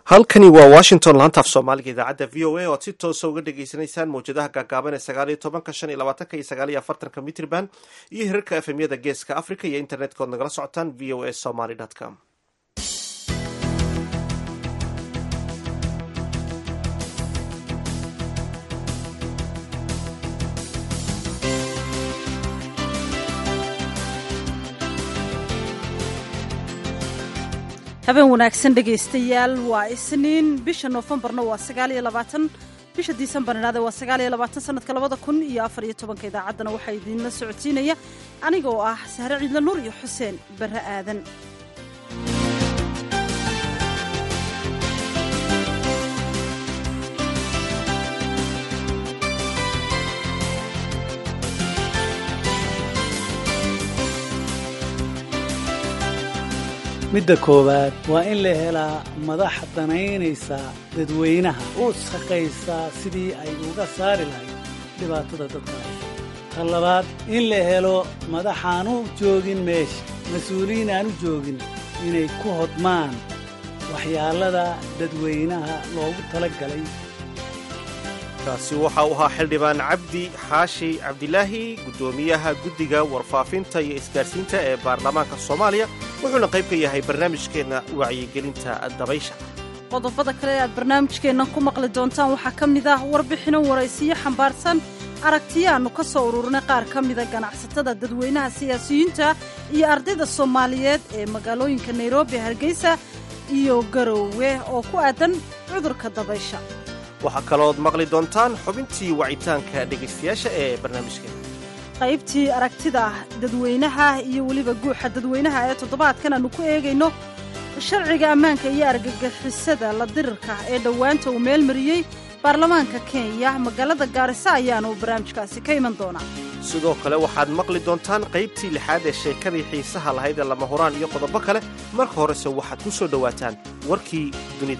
halkani waa washington laanta af soomaaliga idaacadda v o a oad si toosa uga dhagaysanaysaan mawjadaha gaagaaban ee sagaal iyo tobanka shan iyo labaatanka iyo sagaal iyo afartanka mitrban iyo hirarka efemyada geeska africa iyo internetka ood nagala socotaan v o a somaly com habeen wanaagsan dhegaystayaal waa isniin bisha noofembarna waa sagaal iyo labaatan bisha disembar idhahde waa sagaal iyo labaatan sanadka labada kun iyo afar iyo tobanka idaacaddana waxaa idiinla socodsiinaya aniga oo ah sahre ciidla nuur iyo xuseen barre aadan midda koowaad waa in la helaa madax danaynaysa dadweynaha u shaqaysaa sidii ay uga saari lahayd dhibaatada dadkaas ta labaad in la helo madaxaan u joogin meesha mas-uuliyiin aan u joogin inay ku hodmaan waxyaalada dadweynaha loogu tala galay kaasi waxa uu ahaa xildhibaan cabdi xaashi cabdilaahi guddoomiyaha guddiga warfaafinta iyo isgaarsiinta ee baarlamaanka soomaaliya wuxuuna qayb ka yahay barnaamijkeenna wacyigelinta dabaysha qodobada kale ee aad barnaamijkeennan ku maqli doontaan waxaa ka mid ah warbixino waraysiyo xambaarsan aragtiyaannu ka soo ururinay qaar ka mida ganacsatada dadweynaha siyaasiyiinta iyo ardayda soomaaliyeed ee magaalooyinka nairobi hargeysa iyo garoowe oo ku aadan cudurka dabaysha waxaa kaloood maqli doontaan xubintii wacitaanka dhegaystayaasha ee barnaamijkeena qaybtii aragtida dadweynaha iyo weliba guuxa dadweynaha ee toddobaadkan aanu ku eegayno sharciga ammaanka iyo argagixisada la dirirka ee dhowaanta uu meel mariyey baarlamaanka kenya magaalada gaarisa ayaanu barnaamijkaasi ka iman doonaa sidoo kale waxaad maqli doontaan qaybtii lixaad ee sheekadii xiisaha lahayd ee lama huraan iyo qodobo kale marka horese waxaad ku soo dhowaataan warkii dunida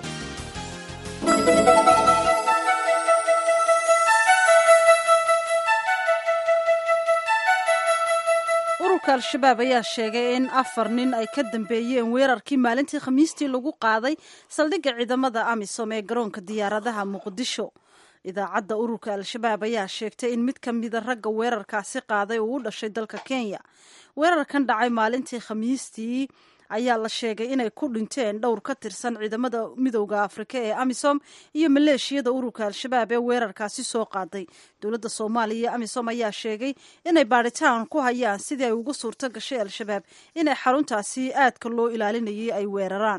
ururka al-shabaab ayaa sheegay in afar nin ay ka dambeeyeen weerarkii maalintii khamiistii lagu qaaday saldhigga ciidamada amisom ee garoonka diyaaradaha muqdisho idaacadda ururka al-shabaab ayaa sheegtay in mid ka mida ragga weerarkaasi qaaday uu u dhashay dalka kenya weerarkan dhacay maalintii khamiistii ayaa la sheegay inay ku dhinteen dhowr ka tirsan ciidamada midowda afrika ee amisom iyo maleeshiyada ururka al-shabaab ee weerarkaasi soo qaaday dowladda soomaaliya iyo amisom ayaa sheegay inay baadhitaan ku hayaan sidii ay ugu suurto gashay al-shabaab inay xaruntaasi aadka loo ilaalinayay ay weeraraan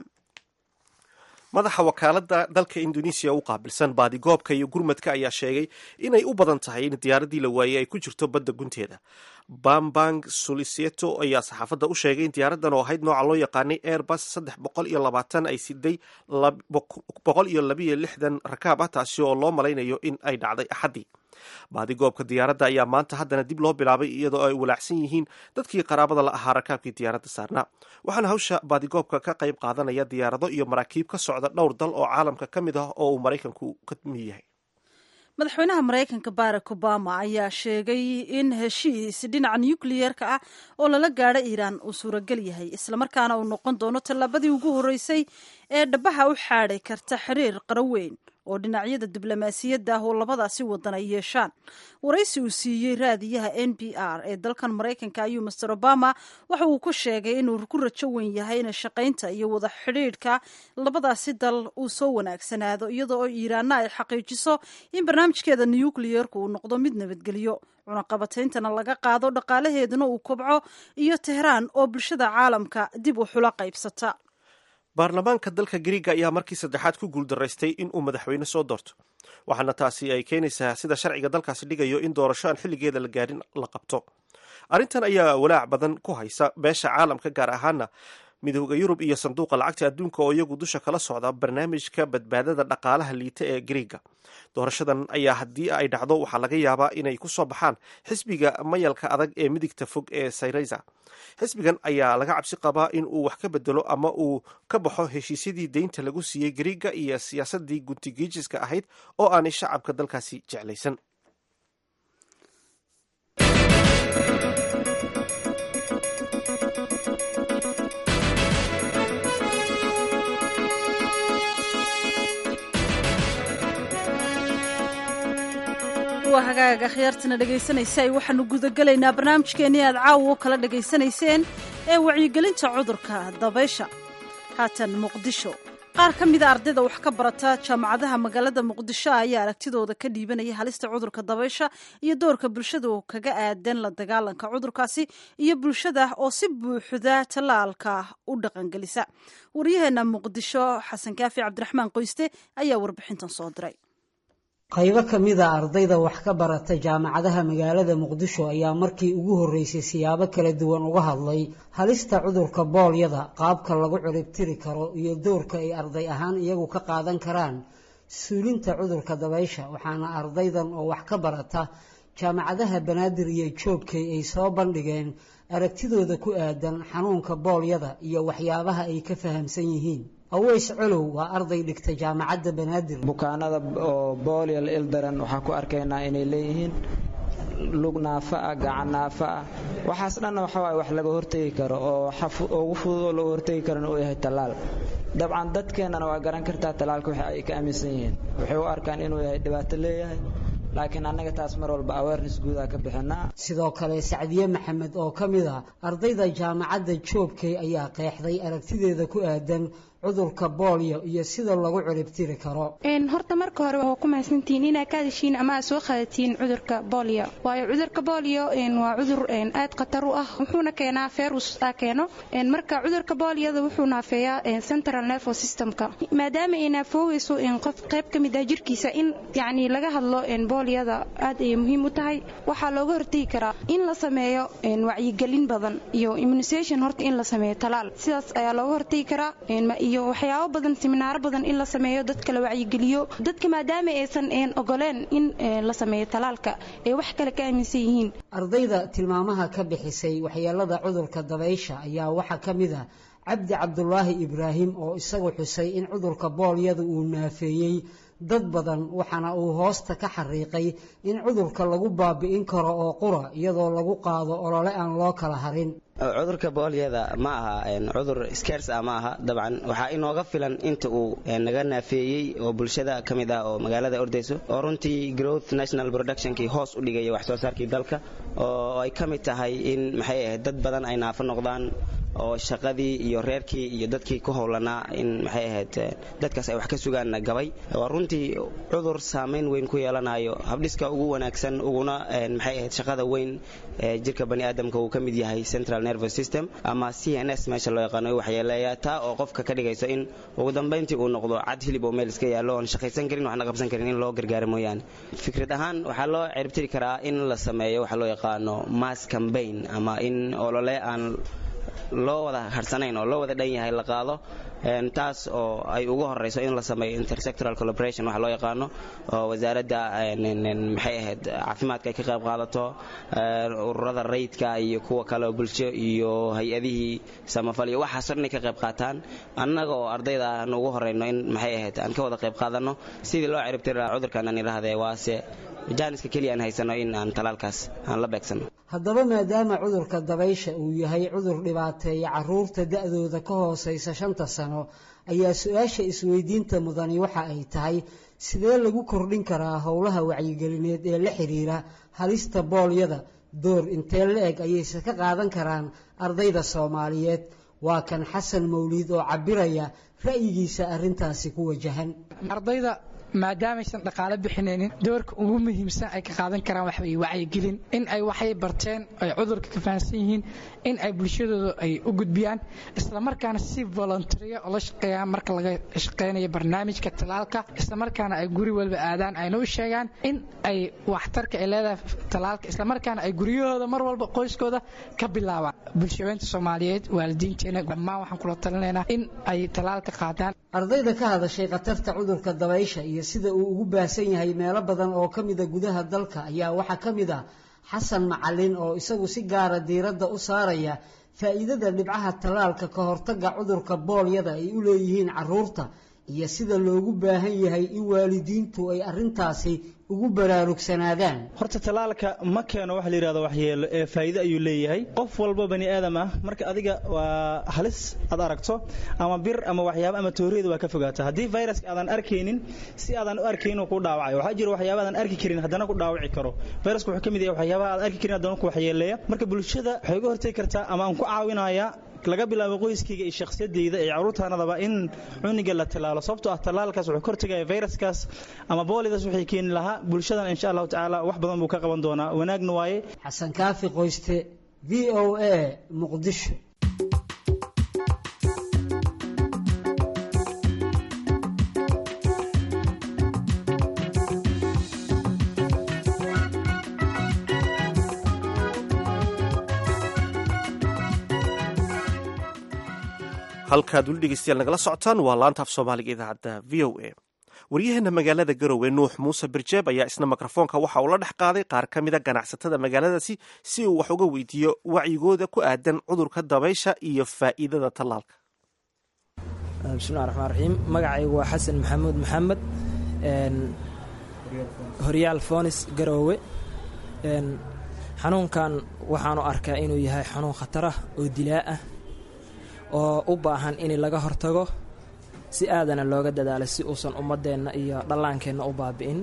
madaxa wakaaladda dalka indonesiya u qaabilsan baadigoobka iyo gurmadka ayaa sheegay inay u badan tahay in diyaaraddii la waayey ay ku jirto badda gunteeda bambang solisieto ayaa saxaafadda u sheegay in diyaaraddan oo ahayd nooca loo yaqaanay airbus saddex boqol iyo labaatan ay siday boqol iyo labiyo lixdan rakaab ah taasi oo loo malaynayo in ay dhacday axaddii baadigoobka diyaaradda ayaa maanta haddana dib loo bilaabay iyadoo ay walaacsan yihiin dadkii qaraabada la ahaa rakaabkii diyaaradda saarnaa waxaana hawsha baadigoobka ka qayb qaadanaya diyaarado iyo maraakiib ka socda dhowr dal oo caalamka ka mid ah oo uu maraykanku ka mid yahay madaxweynaha maraykanka barack obama ayaa sheegay in heshiis dhinaca nucliyerka ah oo lala gaadho iiraan uu suuragal yahay islamarkaana uu noqon doono tallaabadii ugu horreysay ee dhabaha u xaadhay karta xiriir qaraweyn oo dhinacyada diblomaasiyadda ah oo labadaasi wadan ay yeeshaan waraysi uu siiyey raadiyaha n b r ee dalkan maraykanka ayuu master obama waxa uu ku sheegay inuu ku rajo weyn yahay in shaqaynta iyo wada xidhiidhka labadaasi dal uu soo wanaagsanaado iyadoo oo iiraanna ay xaqiijiso in barnaamijkeeda nucliyerku uu noqdo mid nabadgelyo cunaqabatayntana laga qaado dhaqaalaheeduna uu kobco iyo tehraan oo bulshada caalamka dib u xulo qaybsata baarlamaanka dalka griiga ayaa markii saddexaad ku guuldaraystay in uu madaxweyne soo doorto waxaana taasi ay keenaysaa sida sharciga dalkaasi dhigayo in doorasho aan xilligeeda la gaadhin la qabto arrintan ayaa walaac badan ku haysa beesha caalamka gaar ahaana midooda yurub iyo sanduuqa lacagta adduunka oo iyagu dusha kala socda barnaamijka badbaadada dhaqaalaha liita ee griiga doorashadan ayaa haddii ay dhacdo waxaa laga yaabaa inay ku soo baxaan xisbiga mayalka adag ee midigta fog ee sayreysa xisbigan ayaa laga cabsi qabaa in uu wax ka bedelo ama uu ka baxo heshiisyadii deynta lagu siiyey griiga iyo siyaasadii guntigiijiska ahayd oo aanay shacabka dalkaasi jeclaysan waa hagaaga khiyaartana dhegaysanaysa waxaanu gudagelaynaa barnaamijkeennii aad caawa u kala dhegaysanayseen ee wacyigelinta cudurka dabaysha haatan muqdisho qaar ka mida ardayda wax ka barata jaamacadaha magaalada muqdisho ayaa aragtidooda ka dhiibanaya halista cudurka dabaysha iyo doorka bulshadu kaga aadan la dagaalanka cudurkaasi iyo bulshada oo si buuxda tallaalka u dhaqangelisa waryaheena muqdisho xasan kaafi cabdiraxmaan qoyste ayaa warbixintan soo diray qaybo ka mid a ardayda wax ka barata jaamacadaha magaalada muqdisho ayaa markii ugu horreysay siyaabo kala duwan uga hadlay halista cudurka boolyada qaabka lagu ciribtiri karo iyo doorka ay arday ahaan iyagu ka qaadan karaan suulinta cudurka dabaysha waxaana ardaydan oo wax ka barata jaamacadaha banaadir iyo joogkay ay soo bandhigeen aragtidooda ku aadan xanuunka boolyada iyo waxyaabaha ay ka fahamsan yihiin aweys colow waa arday dhigta jaamacadda banaadir bukaanada oo boolial ildaran waxaan ku arkaynaa inay leeyihiin lug naafa ah gacan naafa ah waxaas dhanna waxawaaye wax laga hortegi karo oo ugu fudud oo laga hortegi karona uu yahay tallaal dabcan dadkeennana waa garan kartaa tallaalka waxa ay ka aaminsan yihiin waxay u arkaan inuu yahay dhibaato leeyahay laakiin annaga taas mar walba awareness guudaa ka bixinaa sidoo kale sacdiye maxamed oo ka mid a ardayda jaamacadda joogkay ayaa qeexday aragtideeda ku aadan cudurka boolyo iyo sida lagu ciribtiri karo horta marka hore waa ku mahadsantihiin inaad ka hadashiin ama aad soo qaadatiin cudurka boolyo waayo cudurka boolyo waa cudur aad khatar u ah wuxuuna keenaa ferus aa keeno marka cudurka boolyada wuxuu naafeeyaa central nervo systemka maadaama ay naafoogayso qof qayb ka mid ah jirkiisa in yacni laga hadlo boolyada aad ayay muhiim u tahay waxaa looga hortegi karaa in la sameeyo wacyigelin badan iyo immunisation horta in la sameeyo talaal sidaas ayaa looga hortegi karaa iyo waxyaabo badan siminaaro badan in la sameeyo dadka la wacyigeliyo dadka maadaama aysan ogoleen in la sameeyo talaalka ay wax kale ka aaminsan yihiin ardayda tilmaamaha ka bixisay waxyeelada cudurka dabaysha ayaa waxaa ka mid ah cabdi cabdulaahi ibraahim oo isagu xusay in cudurka boolyada uu naafeeyey dad badan waxaana uu hoosta ka xariiqay in cudurka lagu baabi'in karo oo qura iyadoo lagu qaado olole aan loo kala harin cudurka boolyada ma aha cudur skers ah ma aha dabcan waxaa inooga filan inta uu naga naafeeyey oo bulshada ka mid ah oo magaalada ordayso oo runtii growth national productionkii hoos u dhigaya wax soo saarkii dalka oo ay ka mid tahay in maxay ahayd dad badan ay naafo noqdaan oo shaqadii iyo reerkii iyo dadkii ku howlanaa in maxay ahayd dadkaas ay wax ka sugaan gabay waa runtii cudur saamayn weyn ku yeelanayo habdhiska ugu wanaagsan uguna maxay ahayd shaqada weyn ee jirka bani aadamka uu ka mid yahay central nervous system ama c n s meesha loo yaqaano waxyeeleeya taa oo qofka ka dhigayso in ugu dambayntii uu noqdo cad hilib oo meel iska yaallo oon shaqaysan karin waxna qabsan karin in loo gargaaro mooyaane fikrad ahaan waxaa loo ciribtiri karaa in la sameeyo waxa loo yaqaano mass campaign ama in olole aan loo wada harsanayn oo loo wada dhan yahay la qaado taas oo ay ugu horeyso in la sameeyo intersectoral collaboration waxa loo yaqaano oo wasaaradda maxay ahayd caafimaadka ay ka qayb qaadato ururada rayidka iyo kuwa kale oo bulsho iyo hay-adihii samafal iyo waxaasoo dhan ay ka qayb qaataan annaga oo ardayda aan ugu horeyno in maxay ahayd aan ka wada qayb qaadano sidii loo ciribtiri lahaa cudurkan aan idhaahdee waase jaaniska keliya aan haysano in aan talaalkaas aan la beegsano haddaba maadaama cudurka dabaysha uu yahay cudur dhibaateeya caruurta da-dooda ka hooseysa shanta sano ayaa su-aasha isweydiinta mudani waxa ay tahay sidee lagu kordhin karaa howlaha wacyigelineed ee la xiriira halista boolyada door intee la eg ayayse ka qaadan karaan ardayda soomaaliyeed waa kan xasan mawliid oo cabiraya ra'yigiisa arrintaasi ku wajahan maadaamaysan dhaqaale bixinaynin doorka ugu muhiimsan ay ka qaadan karaan wax way wacyigelin in ay waxay barteen ay cudurka ka fahansan yihiin in ay bulshadooda ay u gudbiyaan islamarkaana si volunteeriya oo la shaqeeyaan marka laga shaqeynayo barnaamijka talaalka islamarkaana ay guri walba aadaan ayna u sheegaan in ay waxtarka ay leedahay talaalka islamarkaana ay guryahooda mar walba qoyskooda ka bilaabaan bulshaweynta soomaaliyeed waalidiinteena dhammaan waxaan kula talinaynaa in ay talaalka qaadaan ardayda ka hadashay khatarta cudurka dabaysha iyo sida uu ugu baahsan yahay meelo badan oo ka mida gudaha dalka ayaa waxaa ka mid ah xasan macalin oo isagu si gaara diiradda u saaraya faa'iidada dhibcaha tallaalka ka hortagga cudurka boolyada ay u leeyihiin carruurta iyo sida loogu baahan yahay in waalidiintu ay arrintaasi ugu baraarugsanaadaan horta tallaalka ma keeno waxa la yidhahdo waxyeelo ee faa'iido ayuu leeyahay qof walba bani aadam ah marka adiga waa halis aad aragto ama bir ama waxyaabo ama tooriyada waa ka fogaata haddii viruska aadan arkaynin si aadan u arkaynin uu ku dhaawacayo waxaa jira waxyaaba aadan arki karin haddana ku dhaawaci karo viruska wuxuu ka mid yahay waxyaabaha aad arki karin haddana ku waxyeeleeya marka bulshada waxay uga hortagi kartaa ama aan ku caawinayaa laga bilaabo qoyskayga iyo shakhsiyadayda iyo carruurtaanadaba in cuniga la tallaalo sababtoo ah tallaalkaas wuxuu ka hortagaya viruskaas ama boolidaas waxay keeni lahaa bulshadan insha allahu tacaala wax badan buu ka qaban doonaa wanaagna waaye xasan kaafi qoyste v o a muqdisho halkaad weli dhegeystayaal nagala socotaan waa laanta af soomaaliga idaacadda v o a waryaheena magaalada garowe nuux muuse birjeeb ayaa isna mikrofoonka waxa uu la dhex qaaday qaar ka mida ganacsatada magaaladaasi si uu wax uga weydiiyo wacyigooda ku aadan cudurka dabaysha iyo faa'iidada tallaalka bismillahi raxmaan raxiim magacaygu waa xasan maxamuud maxamed horyaal foonis garoowe xanuunkan waxaanu arkaa inuu yahay xanuun khatar ah oo dilaa ah oo u baahan in laga hortago si aadana looga dadaalo si uusan ummadeenna iyo dhallaankeenna u baabi'in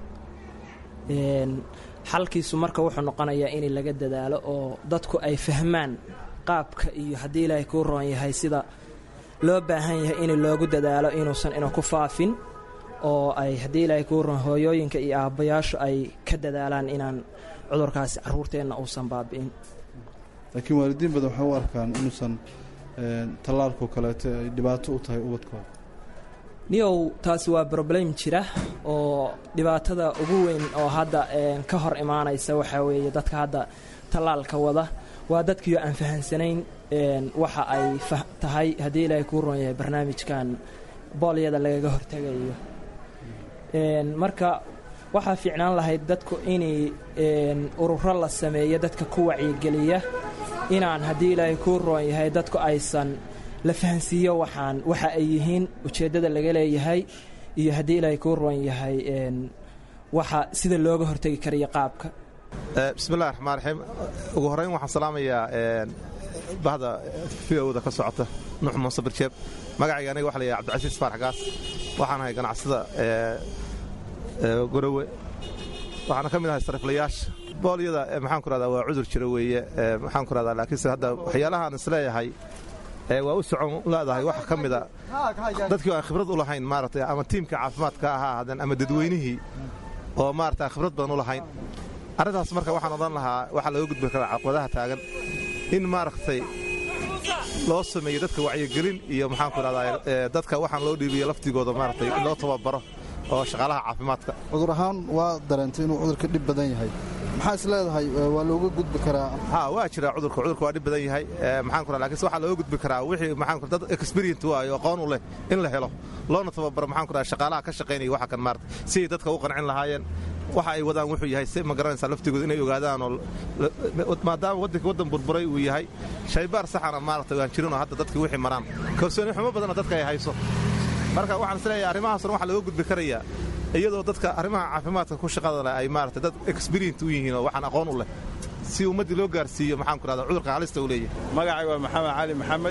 xalkiisu marka wuxuu noqonayaa in laga dadaalo oo dadku ay fahmaan qaabka iyo haddii ilaahay kuu roon yahay sida loo baahan yahay in loogu dadaalo inuusan ina ku faafin oo ay haddii ilaahay kuu roon hooyooyinka iyo aabbayaashu ay ka dadaalaan inaan cudurkaasi carruurteenna uusan baabi'in laakiin waalidiin badan waxay u arkaan inuusan tallaalkoo kaleeto ay dhibaato u tahay ubadkooda niyow taasi waa broblem jira oo dhibaatada ugu weyn oo hadda ka hor imaanaysa waxaa weeye dadka hadda tallaalka wada waa dadkiio aan fahansanayn waxa ay tahay haddii ilaahay kuu roon yahay barnaamijkan boolyada lagaga hortegayo marka waxaa fiicnaan lahayd dadku inay ururo la sameeyo dadka ku wacyigeliya inaan haddii ilaahay kuu roon yahay dadku aysan la fahansiiyo waxaan waxa ay yihiin ujeeddada laga leeyahay iyo haddii ilaahay kuu roon yahay waxa sida looga hortegi karayo qaabka bismillahi raxmaan raxiim ugu horrayn waxaan salaamayaa bahda fiowda ka socota nuux muuse birjeeb magacayga aniga waxa la yahay cabdicasiis faarax gaas waxaan ahay ganacsada gorowe waxaana ka mid ahay sariflayaasha boolyada maxaan ku rahdaa waa cudur jira weeye maxaan ku rahdaa laakiinse hadda waxyaalahaan isleeyahay waa u socon leedahay waxa ka mida dadkii aan khibrad u lahayn maaragtay ama tiimka caafimaadka ahaa hadan ama dadweynihii oo maarata aan khibrad badan u lahayn arrintaas marka waxaan odhan lahaa waxaa laga gudbi karaa caqwadaha taagan in maaragtay loo sameeyo dadka wacyigelin iyo maxaan ku rahdaa dadka waxaan loo dhiibiyo laftigooda maaragtay in loo tababaro oo shaqaalaha caafimaadka cudur ahaan waa dareentay inuu cudurka dhib badan yahay maxaa is leedahay waa looga gudbi karaa ha waa jira cudurka cudurka waa dhib badan yahay maxaan ku lakinse waxaa looga gudbi karaa wixii maxaan ku dad experience waayo aqoon u leh in la helo loona tababaro maxaan ku radaa shaqaalaha ka shaqaynaya waxa kan maarata siday dadka u qancin lahaayeen waxa ay wadaan wuxuu yahay si ma garanaysaa laftigooda inay ogaadaan oo maadaama waddanka waddan burburay uu yahay shaybaar saxana maarata waan jirinoo hadda dadkii wixii maraan kalsooni xumo badanna dadka ay hayso marka waxaan isleeyahay arrimahaasna waxaa looga gudbi karayaa iyadoo dadka arrimaha caafimaadka ku shaqada leh ay maarata dad experience u yihiin oo waxaan aqoon u leh si ummaddii loo gaarsiiyo maxaan ku rahdaa cudurka halista uu leeyahay magacay waa maxamed cali maxamed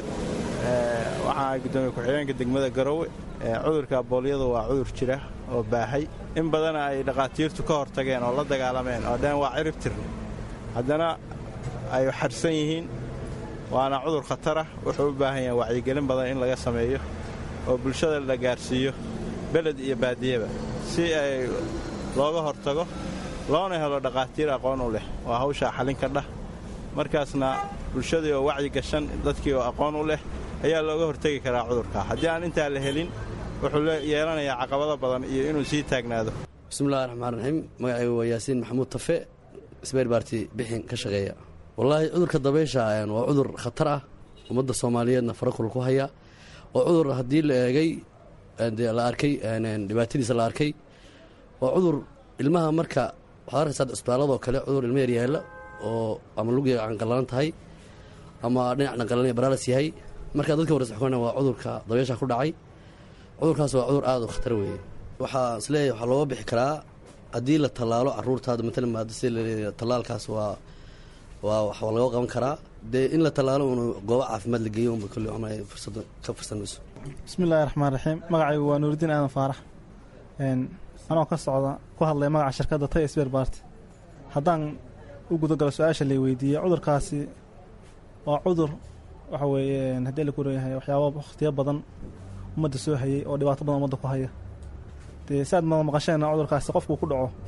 waxaan ahay guddoomiye ku-xigeenka degmada garowe cudurka boolyadu waa cudur jira oo baahay in badana ay dhakhaatiirtu ka hortageen oo la dagaalameen oo dhan waa cirib tirne haddana ay xadhsan yihiin waana cudur khatarah wuxuu u baahan yahay wacyigelin badan in laga sameeyo oo bulshada la gaarsiiyo beled iyo baadiyaba si ay looga hortago loona helo dhakhaatiir aqoon u leh waa hawshaa xalin ka dhah markaasna bulshadii oo wacyi gashan dadkii oo aqoon u leh ayaa looga hortegi karaa cudurka haddii aan intaa la helin wuxuu yeelanayaa caqabado badan iyo inuu sii taagnaado bismillahi raxmaan raxiim magacaygu waa yaasiin maxamuud tafe sbeer baarti bixin ka shaqeeya wallaahi cudurka dabaysha waa cudur khatar ah ummadda soomaaliyeedna farakul ku haya oo cudur haddii la eegay la arkay dhibaatadiisa la arkay waa cudur ilmaha marka waxaad arkaysaa isbitaaladoo kale cudur ilmo yar yaalla oo ama lugiga canqallalan tahay ama dhinac dhanqalan baraalas yahay marka dadka warsaxkona waa cudurka dabaysha ku dhacay cudurkaas waa cudur aad u khatar weeye waxaa isleeyahay waxaa looga bixi karaa haddii la tallaalo caruurtaada matalan maada si laleeya tallaalkaas waa waa wax laga qaban karaa dee in la tallaalo un goobo caafimaad la geeyo unba kolley cunay fursada ka fursanayso bismillahi raxmaan raxiim magacaygu waa nuuridiin aadan faarax anoo ka socda ku hadlay magaca shirkadda tay sber barty haddaan u gudagalo su-aasha lay weydiiyey cudurkaasi waa cudur waxa weeye haddii la kureeyahay waxyaaba wakhtiyo badan ummadda soo hayay oo dhibaato badan ummadda ku haya dee si aad ma maqasheenna cudurkaasi qofkuu ku dhaco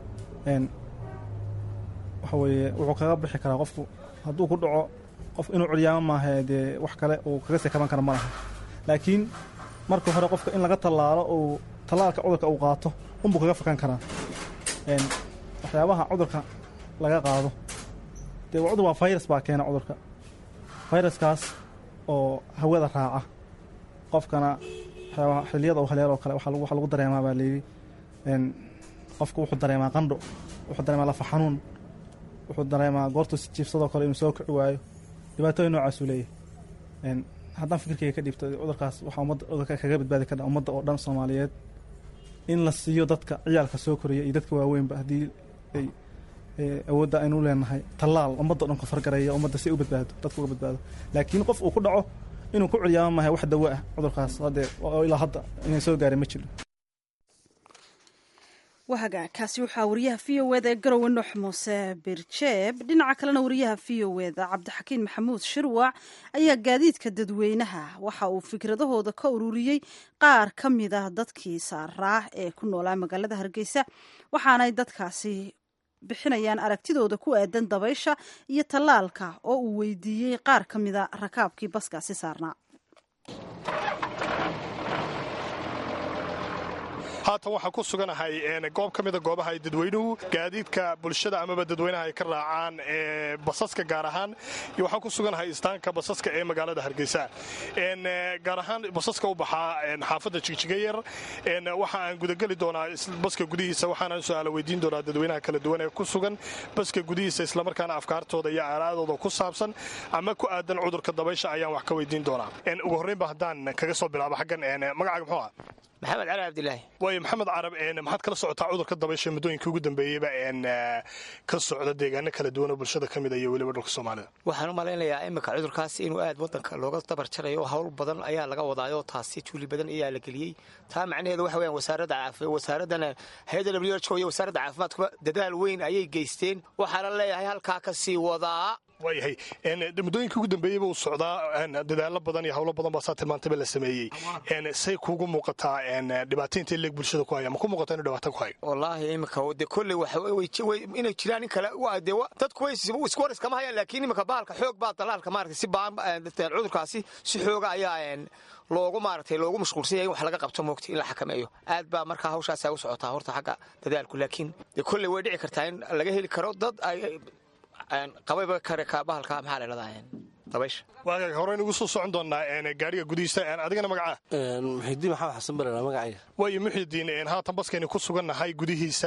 waxa weeye wuxuu kaga bixi karaa qofku hadduu ku dhaco qof inuu curyaamo maaha dee wax kale uu kaga sii kaban kara ma laha laakiin marka hore qofka in laga tallaalo uu tallaalka cudurka uu qaato unbuu kaga fakan karaa waxyaabaha cudurka laga qaado dee cudur waa virus baa keena cudurka viruskaas oo hawada raaca qofkana waxyaabaha xiliyada uu haleeloo kale waxa lagu dareemaa baa layidhi qofku wuxuu dareemaa qandho wuxuu dareemaa lafa xanuun wuxuu dareemaa goortuu si jiifsadoo kale inuu soo kici waayo dhibaatooyin noocaasuu leeyahay haddaan fikirkayga ka dhiibto cudurkaas waxaa ummadda kaga badbaadi kara ummadda oo dhan soomaaliyeed in la siiyo dadka ciyaalka soo koraya iyo dadka waaweynba haddii ay awoodda aynu u leenahay tallaal ummadda o dhan ku fargaraya ummadda si u badbaado dadka uga badbaado laakiin qof uu ku dhaco inuu ku curyaamo maahay wax dawo ah cudurkaas haddee ilaa hadda inay soo gaarin ma jiro wahaga kaasi waxaa wariyaha v o eda ee garowe nuux muuse birjeeb dhinaca kalena wariyaha v o eda cabdixakiin maxamuud shirwac ayaa gaadiidka dadweynaha waxa uu fikradahooda ka ururiyey qaar ka mid ah dadkii saaraa ee ku noolaa magaalada hargeysa waxaanay dadkaasi bixinayaan aragtidooda ku aadan dabaysha iyo tallaalka oo uu weydiiyey qaar ka mida rakaabkii baskaasi saarnaa haatan waxaan ku suganahay goob ka mida goobaha ay dadweynuhu gaadiidka bulshada amaba dadweynaha ay ka raacaan ee basaska gaar ahaan iyo waxaan ku suganahay istaanka basaska ee magaalada hargeysa gaar ahaan basaska u baxaa xaafadda jigjigayar waxa aan gudageli doonaa baska gudihiisa waxaanaan su-aala weydiin doonaa dadweynaha kala duwan ee ku sugan baska gudihiisa islamarkaana afkaartooda iyo aaraadooda ku saabsan ama ku aadan cudurka dabaysha ayaan wax ka weydiin doonaa ugu horreynba haddaan kaga soo bilaabo xaggan magacaaga muxuu ah maxamed cali cabdilaahi waayo maxamed carab maxaad kala socotaa cudurka dabaysha muddooyinka ugu dambeeyeyba ka socda deegaano kala duwan oo bulshada ka mid iyo weliba dhulka soomaalida waxaan u malaynayaa iminka cudurkaas inuu aad wadanka looga dabar jarayo oo hawl badan ayaa laga wadaayo taasi juuli badan ayaa la geliyey taa macnaheedu waxa weyaan wasaaradda wasaaraddan hay-adda w h o iyo wasaaradda caafimaadkuba dadaal weyn ayay geysteen waxaana leeyahay halkaa ka sii wadaa waayahay muddooyinka ugu dambeeyeyba uu socdaa dadaalo badan iyo hawlo badan baa saa tilmaantayba la sameeyey say kuugu muuqataa dhibaataynta leeg bulshada ku haya ma ku muuqataa inuu dhibaato ku hayo wallaahi iminka de kolley inay jiraan in kale de dadku way isku war iskama hayaan laakiin iminka bahalka xoog baa dalaalka maaragtay si baan cudurkaasi si xooga ayaa loogu maaragtay loogu mashquulsan yahay in wax laga qabto moogta in la xakameeyo aad baa markaa hawshaasaa u socotaa horta xagga dadaalku laakiin de kolley way dhici kartaa in laga heli karo dad ay qabayba kare ka bahalka maxaa la dhahdaa dabaysha waagaag horeynu ugu soo socon doonaa gaariga gudihiisa adigana magacaa muxidiin maxamed xasan barera magacaya waayo muxidiin haatan baskaynu ku sugannahay gudihiisa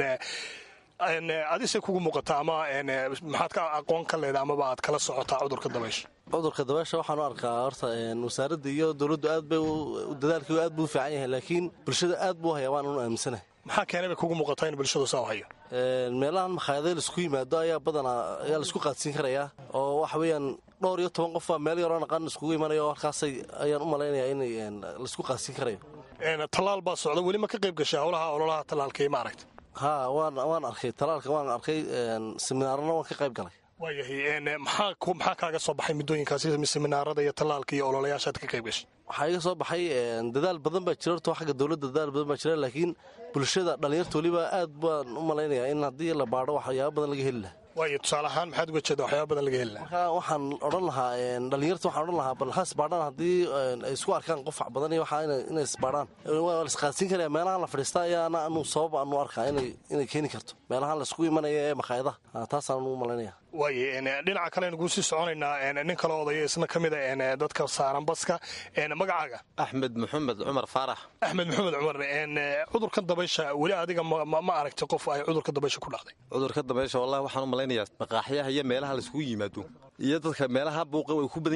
adise kugu muuqataa ama maxaad ka aqoon ka leeda amaba aad kala socotaa cudurka dabaysha cudurka dabaysha waxaan u arkaa horta wasaaradda iyo dowladdu aad bay dadaalkii aad buu u fiican yahay laakiin bulshada aad buu hayaa waan unu aaminsanahay maxaa keenay bay kugu muuqataa in bulshadu saa u hayo meelahan makhaayadee laisku yimaado ayaa badanaa ayaa laisku qaadsiin karayaa oo waxa weeyaan dhowr iyo toban qof baa meel yaroo naqan iskugu imanayo halkaasay ayaan u malaynayaa in laisku qaadsiin karayo tallaal baa socda weli ma ka qayb gashay howlaha ololaha tallaalka ma aragta haa waan waan arkay tallaalka waan arkay seminaarana waan ka qayb galay waayahay maxaa kaaga soo baxay muddooyinkaasi seminaarada iyo tallaalka iyo ololayaashaad ka qayb gashay waxaa iga soo baxay dadaal badan baa jira horto xagga dowladda dadaal badan baa jira laakiin bulshada dhallinyarta weliba aad baan u malaynayaa in haddii la baadho waxyaaba badan laga heli lahaa waayo tusaale ahaan maxaad uga jeeda waxyaaba badan laga heli lahaa marka waxaan odhan lahaa dhallinyarta waxaan odhan lahaa bal ha isbaadhaan haddii ay isku arkaan qofac badan iyo waxaa inay isbaadhaan waa la isqaadsiin karaya meelahan la fadhiista ayaana anu sabab aanu arkaa inay keeni karto meelahan la isku imanaya ee makhaayadaha taasaan u malaynaya waaye dhinaca kale aynu sii soconaynaa nin kale odaya isna ka mid a dadka saaran baska magacaaga axmed maxamed cumar faarax axmed maxamed cumar cudurkan dabaysha weli adiga ma aragtay qof ay cudurka dabaysha ku dhacday cudurka dabaysha wallahi waxaan u malaynayaa maqaaxyaha iyo meelaha laiskugu yimaado iyo dadka meelaha buuqa way ku badan yihiin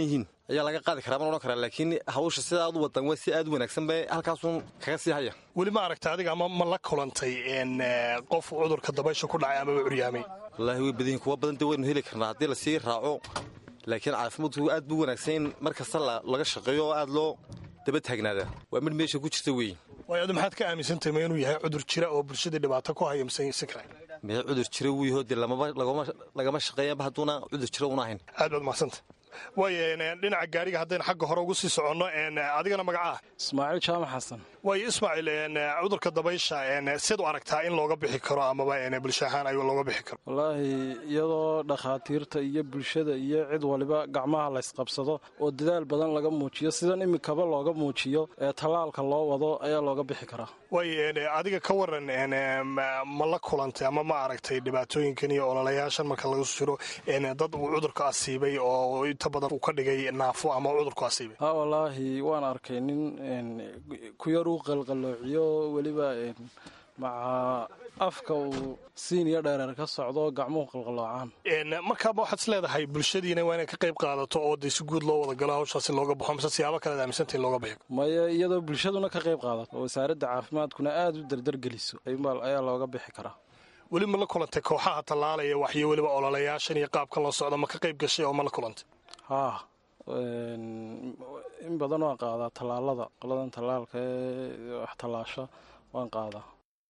ayaa laga qaadi karaa man odhan karaa laakiin hawsha sida aad u wadan waa si aad u wanaagsan bay halkaasun kaga sii haya weli ma aragta adiga ama ma la kulantay qof cudurka dabaysha ku dhacay amaba curyaamay wallaahi way badanyihin kuwa badan de waynu heli karnaa haddii lasii raaco laakiin caafimaadku aad buu wanaagsan in mar kasta laga shaqeeyo oo aad loo daba taagnaadaa waa mid meesha ku jirta weeye waayo adu maxaad ka aaminsantahay ma inuu yahay cudur jira oo bulshadii dhibaato ku haya mise si kale mee cudur jira wuu yaho dee lagama shaqeeyaba hadduuna cudur jira una ahayn aad baad mahadsanta waayo dhinaca gaariga haddaynu xagga hore ugu sii soconno adigana magacaa ismaaciil jaamac xasan waayo ismaaciil cudurka dabaysha siad u aragtaa in looga bixi karo amaba bulsho ahaan ay looga bixi karo wallaahi iyadoo dhakhaatiirta iyo bulshada iyo cid waliba gacmaha laysqabsado oo dadaal badan laga muujiyo sidan imikaba looga muujiyo ee tallaalka loo wado ayaa looga bixi karaa waayo adiga ka waran ma la kulantay ama ma aragtay dhibaatooyinkan iyo ololayaashan marka lagu jiro dad uu cudurka asiibay oo inta badan uu ka dhigay naafo ama cudurku asiibay ha wallaahi waan arkay nin ku yar uu qalqaloociyo weliba maca afka uu siiniyo dheereer ka socdo gacmuhu qalqaloocaan markaaba waxaad is leedahay bulshadiina waa inay ka qayb qaadato oo dee si guud loo wada galo hawshaasi looga baxo mise siyaabo kalead aaminsanta in looga bixi maya iyadoo bulshaduna ka qayb qaadato oo wasaaradda caafimaadkuna aada u dardargeliso ayaa looga bixi karaa weli ma la kulantay kooxaha tallaalaya waxyo weliba ololayaashan iyo qaabkan loo socdo ma ka qayb gashay oo ma la kulantay haa in badan waan qaadaa tallaalada qoladan tallaalka ee wax tallaasha waan qaadaa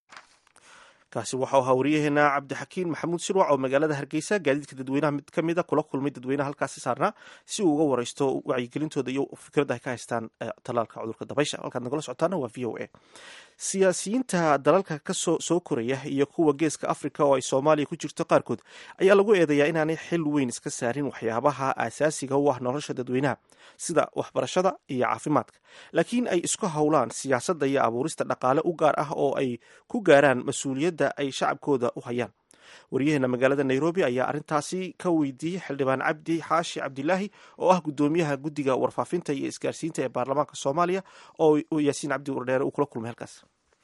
kaasi waxau ahaa waryaheena cabdixakiin maxamuud sirwac oo magaalada hargeysa gaadiidka dadweynaha mid ka mida kula kulmay dadweynaha halkaasi saarnaa si uu uga wareysto wacyigelintooda iyo fikradda ay ka haystaan tallaalka cudurka dabaysha halkaad nagala socotaana waa v o a siyaasiyiinta dalalka kasoo soo koraya iyo kuwa geeska africa oo ay soomaaliya ku jirto qaarkood ayaa lagu eedeeyaa inaanay xil weyn iska saarin waxyaabaha aasaasiga u ah nolosha dadweynaha sida waxbarashada iyo caafimaadka laakiin ay isku howlaan siyaasadda iyo abuurista dhaqaale u gaar ah oo ay ku gaaraan mas-uuliyadda ay shacabkooda u hayaan waryaheena magaalada nairobi ayaa arrintaasi ka weydiiyey xildhibaan cabdi xaashi cabdilaahi oo ah guddoomiyaha guddiga warfaafinta iyo isgaarsiinta ee baarlamaanka soomaaliya oo yaasiin cabdi wardheere uu kula kulmay halkaas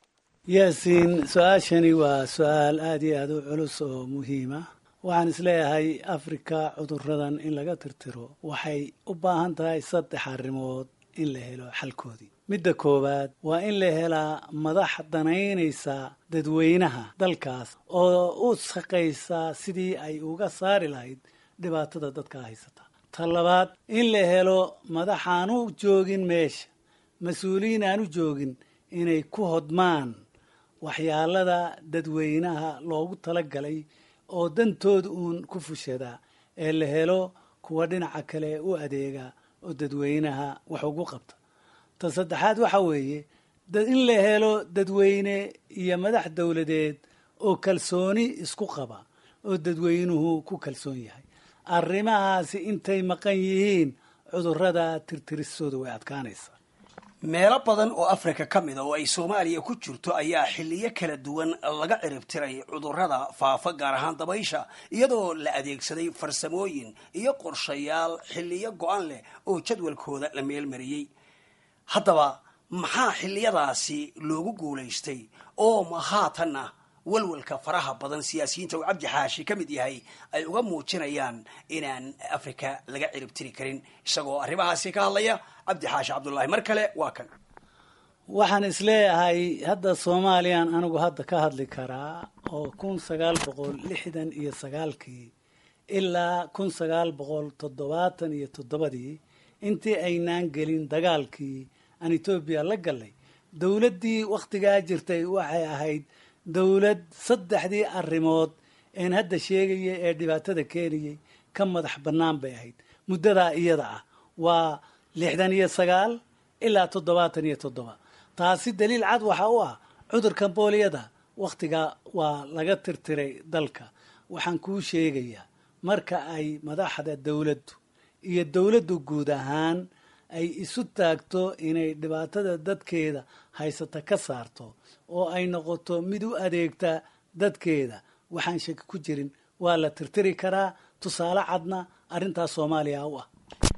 yaasiin su-aashani waa su-aal aada iyo aada u culus oo muhiima waxaan isleeyahay afrika cuduradan in laga tirtiro waxay u baahan tahay saddex arrimood in la helo xalkoodii midda koowaad waa in la helaa madax danaynaysa dadweynaha dalkaas oo u shaqaysaa sidii ay uga saari lahayd dhibaatada dadka haysata ta labaad in la helo madax aan u joogin meesha mas-uuliyiin aan u joogin inay ku hodmaan waxyaalada dadweynaha loogu talagalay oo dantooda uun ku fushadaa ee la helo kuwa dhinaca kale u adeega oo dadweynaha wax ugu qabta ta saddexaad waxa weeye in la helo dadweyne iyo madax dowladeed oo kalsooni isku qaba oo dadweynuhu ku kalsoon yahay arrimahaasi intay maqan yihiin cudurrada tirtiristooda way adkaanaysaa meelo badan oo afrika ka mid a oo ay soomaaliya ku jirto ayaa xilliyo kala duwan laga ciribtiray cudurrada faafa gaar ahaan dabaysha iyadoo la adeegsaday farsamooyin iyo qorshayaal xilliyo go-an leh oo jadwalkooda la meelmariyey haddaba maxaa xilliyadaasi loogu guulaystay oo ma haatanna walwalka faraha badan siyaasiyiinta uu cabdi xaashi ka mid yahay ay uga muujinayaan inaan afrika laga ciribtiri karin isagoo arrimahaasi ka hadlaya cabdi xaashi cabdullaahi mar kale waa kan waxaan isleeyahay hadda soomaaliyaan anigu hadda ka hadli karaa oo kun sagaal boqol lixdan iyo sagaalkii ilaa kun sagaal boqol toddobaatan iyo toddobadii intii aynaan gelin dagaalkii aan etoobiya la gallay dowladdii wakhtigaa jirtay waxay ahayd dowlad saddexdii arrimood een hadda sheegaya ee dhibaatada keenayay ka madax bannaan bay ahayd muddadaa iyada ah waa lixdan iyo sagaal ilaa toddobaatan iyo toddoba taasi daliil cad waxa u ah cudurka booliyada wakhtigaa waa laga tirtiray dalka waxaan kuu sheegayaa marka ay madaxda dowladdu iyo dowladdu guud ahaan ay isu taagto inay dhibaatada dadkeeda haysata ka saarto oo ay noqoto mid u adeegta dadkeeda waxaan shaki ku jirin waa la tirtiri karaa tusaale cadna arrintaas soomaaliya u ah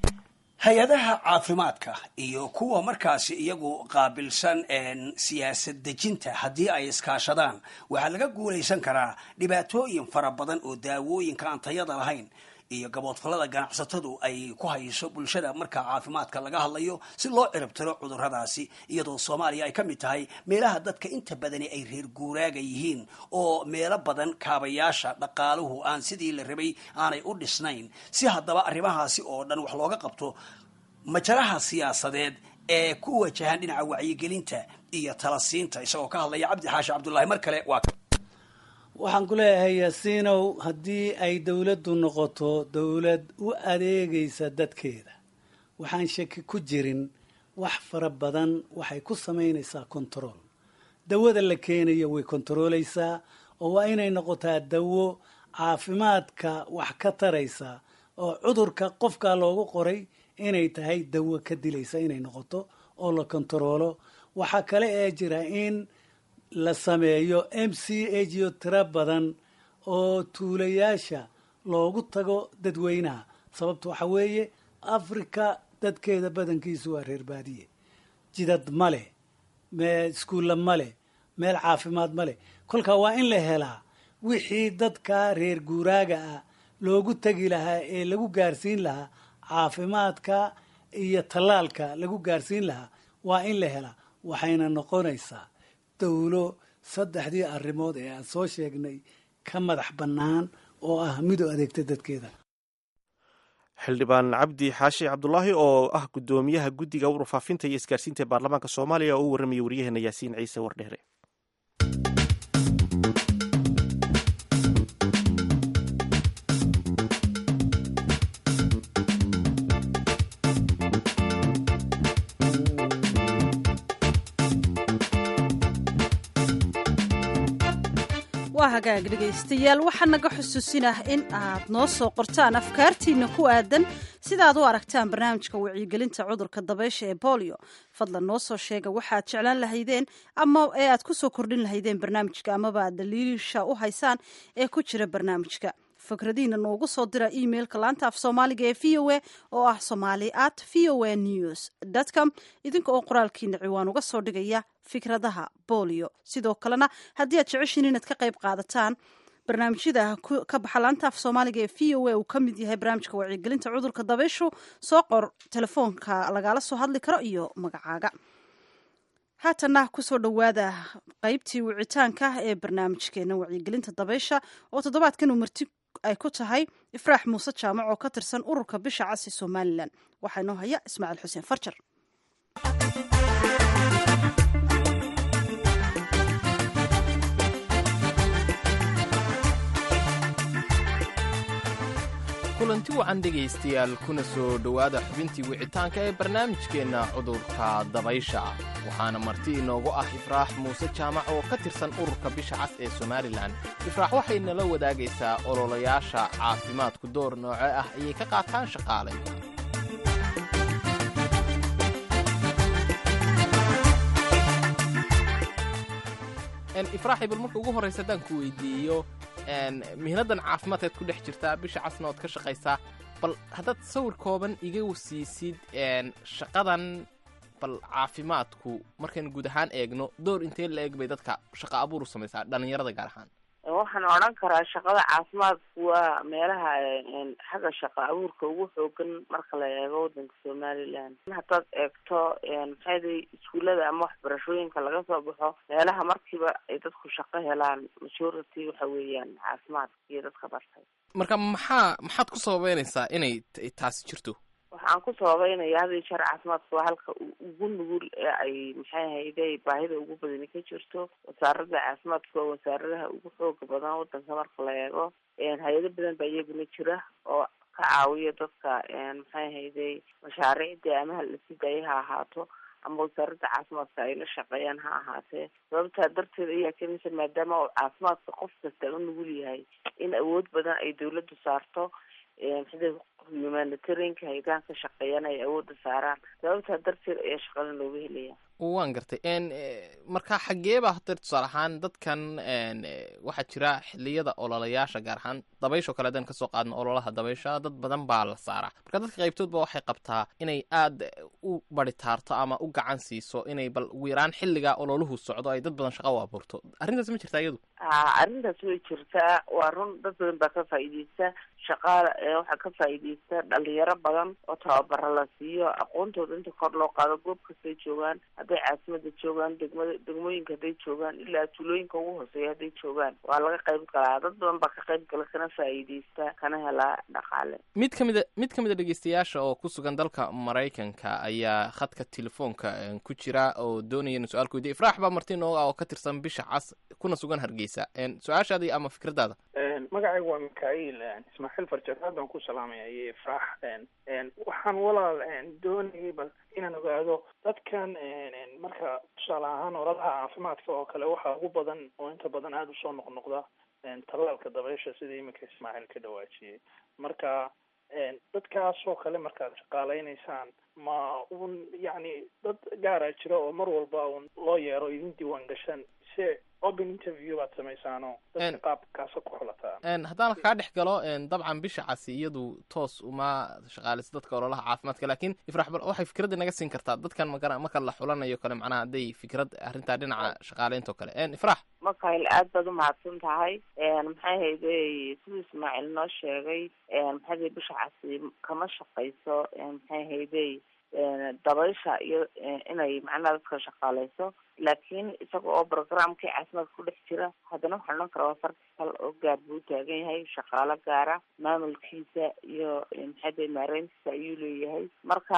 hay-adaha caafimaadka iyo kuwa markaasi iyagu qaabilsan siyaasad dejinta haddii ay iskaashadaan waxaa laga guulaysan karaa dhibaatooyin fara badan oo daawooyinka aan tayada lahayn iyo gaboodfallada ganacsatadu ay ku hayso bulshada marka caafimaadka laga hadlayo si loo ciribtiro cudurradaasi iyadoo soomaaliya ay ka mid tahay meelaha dadka inta badani ay reer guuraaga yihiin oo meelo badan kaabayaasha dhaqaaluhu aan sidii la rabay aanay u dhisnayn si haddaba arrimahaasi oo dhan wax looga qabto majaraha siyaasadeed ee ku wajahan dhinaca wacyigelinta iyo talasiinta isagoo ka hadlaya cabdi xaashi cabdullaahi mar kale waa waxaan ku leeyahay yaasiinow haddii ay dowladdu noqoto dowlad u adeegaysa dadkeeda waxaan shaki ku jirin wax fara badan waxay ku samaynaysaa control dawada la keenayo way kontaroolaysaa oo waa inay noqotaa dawo caafimaadka wax ka taraysa oo cudurka qofkaa loogu qoray inay tahay dawo ka dilaysa inay noqoto oo la kontaroolo waxaa kale ee jira in la sameeyo m c h yo tiro badan oo tuulayaasha loogu tago dadweynaha sababta waxaa weeye africa dadkeeda badankiisu waa reer baadiye jidad ma leh mee iskuulla ma leh meel caafimaad ma leh kolkaa waa in la helaa wixii dadka reer guuraaga ah loogu tegi lahaa ee lagu gaarsiin lahaa caafimaadka iyo tallaalka lagu gaarsiin lahaa waa in la helaa waxayna noqonaysaa dowlo saddexdii arrimood ee aan soo sheegnay ka madax bannaan oo ah mid u adeegta dadkeeda xildhibaan cabdi xaashi cabdulaahi oo ah guddoomiyaha guddiga warfaafinta iyo isgaarsiinta ee baarlamaanka soomaaliya oo u warramaya waryaheena yaasiin ciise wardheere waa hagaag dhegaystayaal waxaa naga xusuusinah in aad noo soo qortaan afkaartiina ku aadan sidaaad u aragtaan barnaamijka wacyigelinta cudurka dabaysha ee bolio fadlan noo soo sheega waxaad jeclaan lahaydeen ama ee aad ku soo kordhin lahaydeen barnaamijka amaba aad daliisha u haysaan ee ku jira barnaamijka fikradiina noogu soo dira emailka laanta af soomaaliga ee v o a oo ah somali at v o a news com idinka oo qoraalkiina ciwaan uga soo dhigaya fikradaha bolio sidoo kalena haddii aad jeceshiin inaad ka qayb qaadataan barnaamijyada ka baxa laanta af soomaaliga ee v o a uu ka mid yahay barnaamijka wacyigelinta cudurka dabayshu soo qor telefoonka lagala soo hadli karo iyo magacaaga haatana kusoo dhowaada qeybtii wicitaanka ee barnaamijkeena wacyigelinta dabaysha oo toddobaadkan uu marti ay ku tahay ifraax muuse jaamac oo ka tirsan ururka bisha casi somalilan waxaa inoo haya ismaaciil xuseen farjar kulanti wacan dhegaystayaal kuna soo dhowaada xubintii wicitaanka ee barnaamijkeenna cudurka dabaysha waxaana marti inoogu ah ifraax muuse jaamac oo ka tirsan ururka bisha cas ee somalilan ifraax waxay nala wadaagaysaa ololayaasha caafimaadku door nooce ah ayay ka qaataan shaqaalayda ifraaxi bal marka ugu horraysa haddaan ku weydiiyo mihnadan caafimaadkaad ku dhex jirtaa bisha casna ood ka shaqaysaa bal haddaad sawir kooban iga wasiisid shaqadan bal caafimaadku markaynu guud ahaan eegno door intee la eeg bay dadka shaqa abuur u samaysaa dhallinyarada gaar ahaan waxaan odhan karaa shaqada caafimaadku waa meelaha xagga shaqa abuurka ugu xoogan marka la eego wadanka somaliland haddaad eegto maxayday iskuullada ama waxbarashooyinka laga soo baxo meelaha markiiba ay dadku shaqo helaan majority waxa weeyaan caafimaadka iyo dadka bartay marka maxaa maxaad ku sababeynaysaa inay taasi jirto waxaan ku sababeynaya had iyo jeer caafimaadka waa halka ugu nugul ee ay maxay hayde baahida ugu badani ka jirto wasaarada caafimaadka waa wasaaradaha ugu xooga badan wadanka marka la eego hay-ado badan baa iyaguna jira oo ka caawiya dadka maxay hayde mashaariicda ama halasi daaya ha ahaato ama wasaaradda caafimaadka ay la shaqeeyaan ha ahaatee sababtaa darteed ayaa kamisa maadaama uu caafimaadka qof kasta u nugul yahay in awood badan ay dawladdu saarto sida humanitarianka haydahan ka shaqeeyaan ay awoodda saaraan sababtaa darteed ayaa shaqada looga helaya waan gartay n marka xageeba hadeer tusaale ahaan dadkan waxaa jira xiliyada ololayaasha gaar ahaan dabayshoo kale haddaan kasoo qaadno ololaha dabaysha dad badan baa la saaraa marka dadka qaybtoodba waxay qabtaa inay aada u baritaarto ama u gacan siiso inay bal ugu yaraan xilligaa ololuhu socdo ay dad badan shaqa u abuurto arrintaas ma jirtaa iyadu arrintaas way jirtaa waa run dad badan baa ka faa'iideysta shaqaala waxaa ka faa'iideysta dhalinyaro badan oo tababara la siiyo aqoontooda inta kor loo qaado goob kastay joogaan hadday caasimada joogaan degmada degmooyinka hadday joogaan ilaa tuulooyinka ugu hooseeya hadday joogaan waa laga qayb galaa dad badan baa ka qayb gala kana faa'iideysta kana helaa dhaqaale mid ka mida mid ka mid a dhegeystayaasha oo ku sugan dalka maraykanka ayaa khadka telefoonka ku jira oo doonaya inu su-aal ku weydiya ifraax baa marti nooga ah oo ka tirsan bisha cas kuna sugan hargeysa su-aashaadii ama fikradaada magacaygu waa mikaail ismaaciil farjaraad baan ku salaamaya iyo ifraax waxaan walaal doonayay bal inaan ogaado dadkan marka tusaale ahaan oladaha caafimaadka oo kale waxaa ugu badan oo inta badan aada usoo noqnoqda tallaalka dabaysha sidii iminka ismaaciil ka dhawaajiyey marka dadkaasoo kale markaad shaqaaleynaysaan ma un yacni dad gaara jira oo mar walba un loo yeero idin diiwaan gashan se open interview baad samaysaano dadka qaabkaasa ku xulataan haddaan kaa dhex galo dabcan bisha casi iyadu toos uma shaqaaleyso dadka ololaha caafimaadka laakiin ifrax bal waxay fikradda naga siin kartaa dadkan magara marka la xulanayo kale macnaha hadday fikrad arrintaa dhinaca shaqaaleynta oo kale ifrax makail aad baad umahadsan tahay maxay hayday siduu ismaaciil noo sheegay maxay hayday bisha casi kama shaqayso maxay hayday dabaysha iyo inay macnaha dadka shaqaaleyso laakiin isaga oo programkii caafimaadka ku dhex jira haddana waxaan odhan karaa waa farkal oo gaar buu taagan yahay shaqaalo gaara maamulkiisa iyo maxaade maareyntiisa ayuu leeyahay marka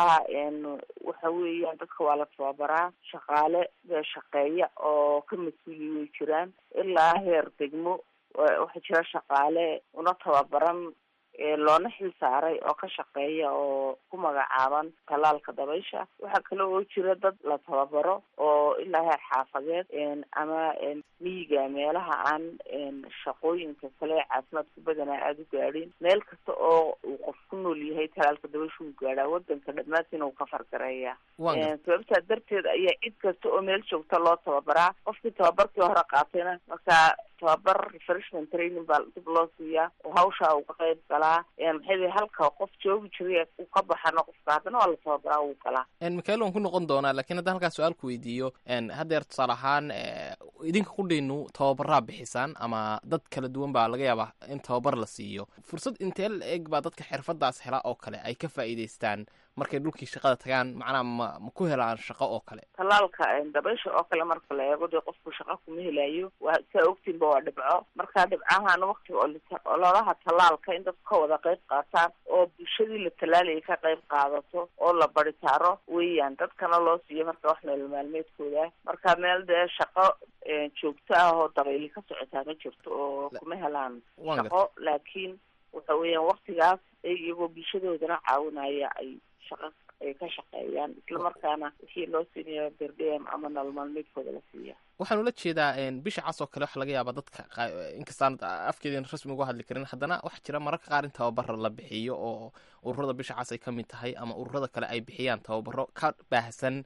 waxa weeyaan dadka waa la tababaraa shaqaale shaqeeya oo ka mas-uuli way jiraan ilaa heer degmo waxaa jira shaqaale una tababaran loona xil saaray oo ka shaqeeya oo ku magacaaban tallaalka dabaysha waxaa kale oo jira dad la tababaro oo ilaa heer xaafadeed ama miyiga meelaha aan shaqooyinka kale caafimaadku badanaa aada u gaadhin meel kasta oo uu qof ku nool yahay tallaalka dabaysha uu gaadhaa wadanka dhammaantiina uu ka fargareeya sababtaa darteed ayaa cid kasta oo meel joogta loo tababaraa qofkii tababarkii hore qaatayna markaa tababar refreshment training baa dib loo siiyaa oo hawshaa uu ka qayb galaa maxay halka qof joogi jiray uu ka baxano qofka haddana waa la tababaraa uu galaa mikael waan ku noqon doonaa lakiin haddaan halkaa su-aal ku weydiiyo haddeer tusaale ahaan idinka qudhaynu tababaraa bixisaan ama dad kala duwan baa laga yaabaa in tababar la siiyo fursad intee la eg baa dadka xirfadaas hela oo kale ay ka faa'iidaystaan markay dhulkii shaqada tagaan macnaha ma ma ku helaan shaqo oo kale tallaalka dabaysha oo kale marka la eego dee qofku shaqo kuma helayo waa saa ogtiinba waa dhibco marka dhibcahan waktiga ololaha tallaalka in dadku ka wada qayb qaataan oo bulshadii la tallaalayay ka qayb qaadato oo la baritaaro weeyaan dadkana loo siiyo marka wax nolol maalmeedkooda marka meel dee shaqo joogto ah oo dabayli ka socotaa ma jirto oo kuma helaan shaqo laakiin waxa weeyaan waktigaas iyagoo bulshadoodana caawinaya ay shaqa ay ka shaqeeyaan islamarkaana wixii loo siinayo berdem ama nolol maalmeedkooda la siiya waxaan ula jeedaa bisha cas oo kale waxa laga yaabaa dadka inkastaan afkeedin rasmi uga hadli karin haddana waxaa jira mararka qaar in tababaro la bixiyo oo ururada bisha cas ay ka mid tahay ama ururada kale ay bixiyaan tababaro ka baahsan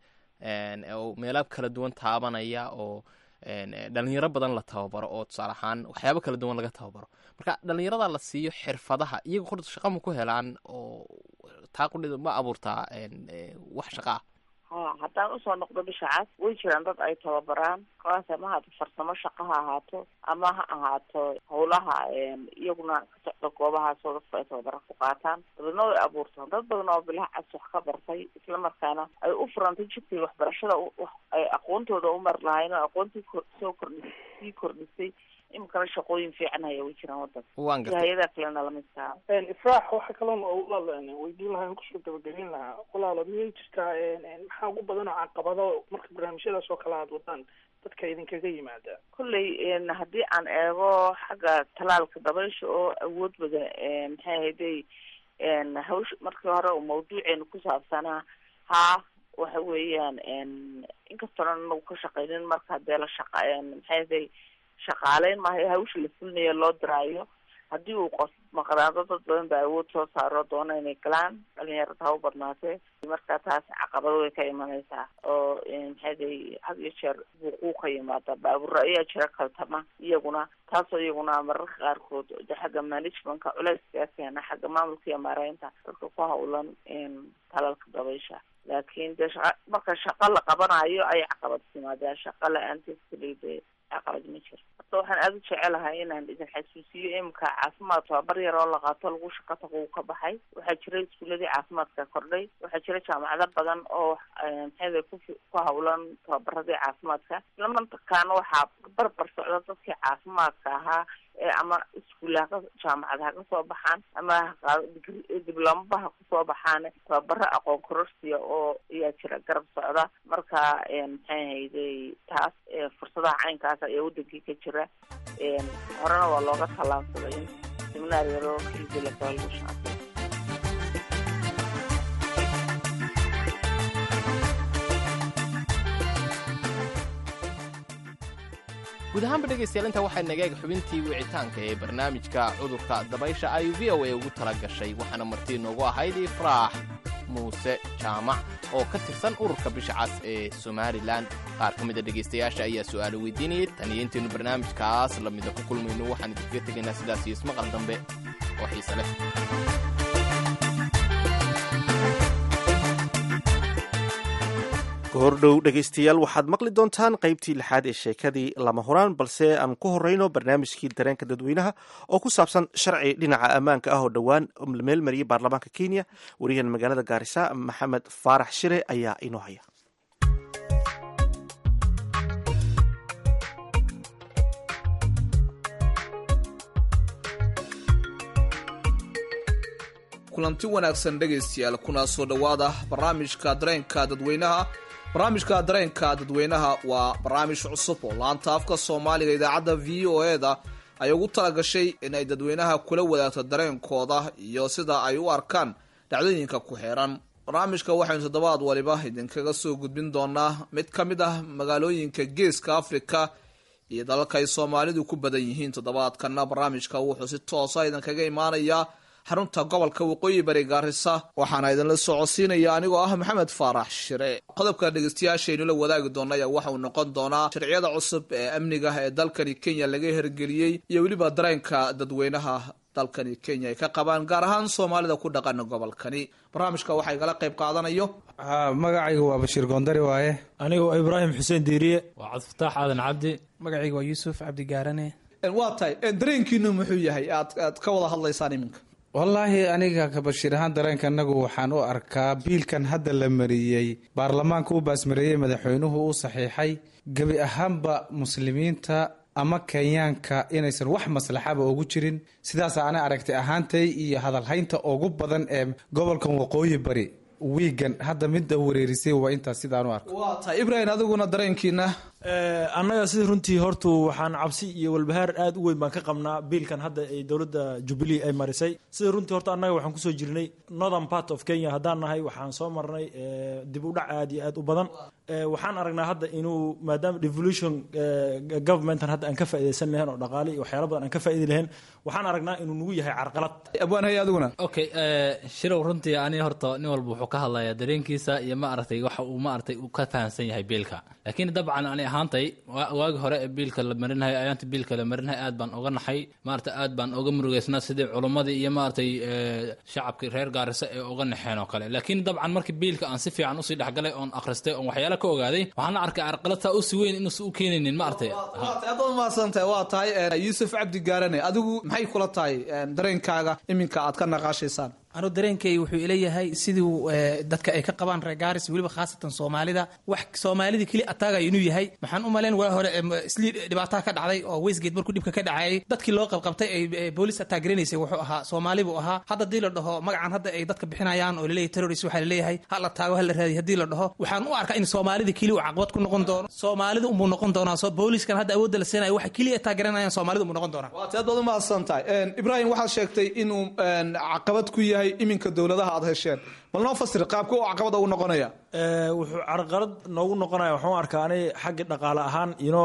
oo meelaab kala duwan taabanaya oo dhalinyaro badan la tababaro oo tusaale ahaan waxyaabo kala duwan laga tababaro marka dhalinyarada la siiyo xirfadaha iyaga horta shaqa ma ku helaan oo taa qudhida ma abuurtaa wax shaqa ah ha haddaan usoo noqdo bisha cas way jiraan dad ay tababaraan kaas ama ahaato farsamo shaqa ha ahaato ama ha ahaato howlaha iyaguna ka socda goobahaasoo dadku ay tababara ku qaataan dabadna way abuurtaan dad badan oo bilaha cas wax ka bartay islamarkaana ay u furantay jidkay waxbarashada ay aqoontooda u mar lahayn oo aqoontii soo kordhi sii kordhisay iminkana shaqooyin fiican haya way jiraan wadanka hay-ada kalena lamidkaa ifraax waxa kaloon walaal weydiin lahaa kusoo gabagabeyn lahaa walaalo miyay jirtaa maxaa ugu badan oo caqabado marka barnaamijyadaas oo kale aad wadaan dadka idinkaga yimaada kolley haddii aan eego xagga talaalka dabaysha oo awood badan maxay ahayday hawsh markii hore uu mawduuceenu ku saabsanaa haa waxa weeyaan inkastoona anagu ka shaqaynin marka hadee la shaqa maxay ahayday shaqaaleyn maayo hawsha la fulinayo loo diraayo haddii uu qof maqnaado dad badan baa awood soo saaro doona inay galaan dhalinyarada ha u badnaatee marka taas caqabado way ka imanaysaa oo maxaaday had iyo jeer buuquu ka yimaada baabuura ayaa jira kaltama iyaguna taasoo iyaguna mararka qaarkood de xagga managementka culeyskaa keena xagga maamulka iyo maareynta dadka ku hawlan talalka dabaysha laakiin de shaqa marka shaqa la qabanayo ayay caqabad timaadaan shaqa la-aanteed kaliya de caqabad ma jiro horta waxaan aada u jecelahay inaan idin xasuusiyo imika caafimaad tababar yar oo la qaato lagu shaqa tago uu ka baxay waxaa jira iskuuladii caafimaadka kordhay waxaa jira jaamacado badan oo maxayda ku ku hawlan tababaradii caafimaadka islamarkaana waxaa barbar socda dadkii caafimaadka ahaa ee ama iskuullaha jaamacad ha ka soo baxaan ama dibloomaba ha kusoo baxaan tababaro aqoon kororsiya oo ayaa jira garab socda marka maxay hayday taas fursadaha caynkaas ayaa wadankii ka jira horena waa looga tallaabsaday in seminaar yaroo kilbilaka lagu shaaqay guud ahaanba dhegaystayaal intaa waxaa nagaeg xubintii wicitaanka ee barnaamijka cudurka dabaysha ay v o a ugu tala gashay waxaana martii noogu ahayd ifraax muuse jaamac oo ka tirsan ururka bisha cas ee somalilan qaar ka mida dhegaystayaasha ayaa su'aalo weydiinayay tan iyo intaynu barnaamijkaas lamida ku kulmayno waxaan idinkaga tegaynaa sidaas iyo ismaqal dambe oo xiise leh goordhow dhegaystayaal waxaad maqli doontaan qaybtii lixaad ee sheekadii lama huraan balse aan ku horeyno barnaamijkii dareenka dadweynaha oo ku saabsan sharci dhinaca ammaanka ah oo dhowaan meel mariyay baarlamaanka kenya wariyahan magaalada gaarisa maxamed faarax shire ayaa inoo haya kulanti wanaagsan dhegaystayaal kuna soo dhowaada barnaamijka dareenka dadweynaha barnaamijka dareenka dadweynaha waa barnaamij cusub oo laanta afka soomaaliga idaacadda v o e-da ay ugu talagashay in ay dadweynaha kula wadaagto dareenkooda iyo sida ay u arkaan dhacdooyinka ku xeeran barnaamijka waxaynu toddobaad waliba idinkaga soo gudbin doonaa mid ka mid ah magaalooyinka geeska afrika iyo dalalka ay soomaalidu ku badan yihiin toddobaadkana barnaamijka wuxuu si toosa idinkaga imaanayaa xarunta gobolka waqooyi bari gaarisa waxaana idinla socodsiinaya anigoo ah maxamed faarax shire qodobka dhegeystayaashaynu la wadaagi doona ayaa waxauu noqon doonaa sharciyada cusub ee amniga ee dalkani kenya laga hergeliyey iyo weliba dareenka dadweynaha dalkani kenya ay ka qabaan gaar ahaan soomaalida ku dhaqan gobolkani barnaamijka waxaa igala qayb qaadanayo magacayga waa bashiir goondari waaye anigu ibraahim xuseen diiriye waa cabdifataax aadan cabdi magacayga waa yuusuf cabdigaarane waa tahay dareenkiinu muxuu yahay aad aad ka wada hadlaysaan iminka wallaahi aniga ka bashiir ahaan dareenka anagu waxaan u arkaa biilkan hadda la mariyey baarlamaanka u baasmareeyey madaxweynuhu u saxiixay gebi ahaanba muslimiinta ama kenyaanka inaysan wax maslaxaba ugu jirin sidaas ana aragtay ahaantay iyo hadalhaynta ugu badan ee gobolkan waqooyi bari wiigan hadda midda wareerisay waa intaas sidaan u arko waa tahay ibrahim adiguna dareenkiina annaga sida runtii hortu waxaan cabsi iyo walbahaar aad u weyn baan ka qabnaa biilkan hadda ay dowladda jubilee ay marisay sida runtii horta annaga waxaan kusoo jirnay northern part of kenya haddaan nahay waxaan soo marnay dib u dhac aad iyo aad u badan waxaan aragnaa hadda inuu maadaama devolution governmentan hadda aan ka faaidaysan lahayn oo dhaqaale iyo waxyaala badan aan ka faaidi lahayn waxaan aragnaa inuu nagu yahay carqalad abwaanhay adiguna okay shirow runtii ani horta nin walba wuxuu ka hadlayaa dareenkiisa iyo ma aragtay waxa uu ma aragtay uu ka fahamsan yahay biilka laakiin dabcan ani ahaantay waagi hore ee biilka la marinahay ayaanta biilka la marinahay aad baan oga naxay maarata aad baan oga murugeysnaa sidii culummadii iyo maaragtay shacabkii reer gaarisa ee oga naxeen oo kale laakiin dabcan markii biilka aan si fiican usii dhexgalay oon akhristay oon waxyaala ka ogaaday waxaan la arkay carqaladtaa usi weyn inuusan u keenaynin ma aragtay aad umahadsantahay waa tahay yuusuf cabdi gaarane adigu maxay kula tahay dareenkaaga iminka aad ka naqaashaysaan anu dareenkay wuxuu ileeyahay sidii dadka ay ka qabaan reer gaaris weliba khaasatan soomaalida wax soomaalida keli ataagaya inuu yahay waxaan u malayn waa hore islii dhibaataa ka dhacday oo westgate markuu dhibka ka dhacayay dadkii loo qabqabtay ay boolis ataagaraysay wuxuu ahaa soomaali buu ahaa hadda haddii la dhaho magacan hadda ay dadka bixinayaan oo laleeyahay terrorist waxaa laleeyahay ha la taago ha la raadiy haddii la dhaho waxaan u arkaa in soomaalida keli uu caqabad ku noqon doono soomaalida unbuu noqon doonaa so booliskan hadda awoodda la siinaya waxa keliya ataageranayaan soomaalida unbuu noqon doonaa waad aad baad umahadsan tahay ibrahim waxaad sheegtay inuu caqabad ku yahay yahay iminka dowladaha aad hesheen bal noo fasir qaabka u caqabada ugu noqonaya wuxuu carqalad noogu noqonaya waxaan u arkaa ani xagga dhaqaale ahaan ino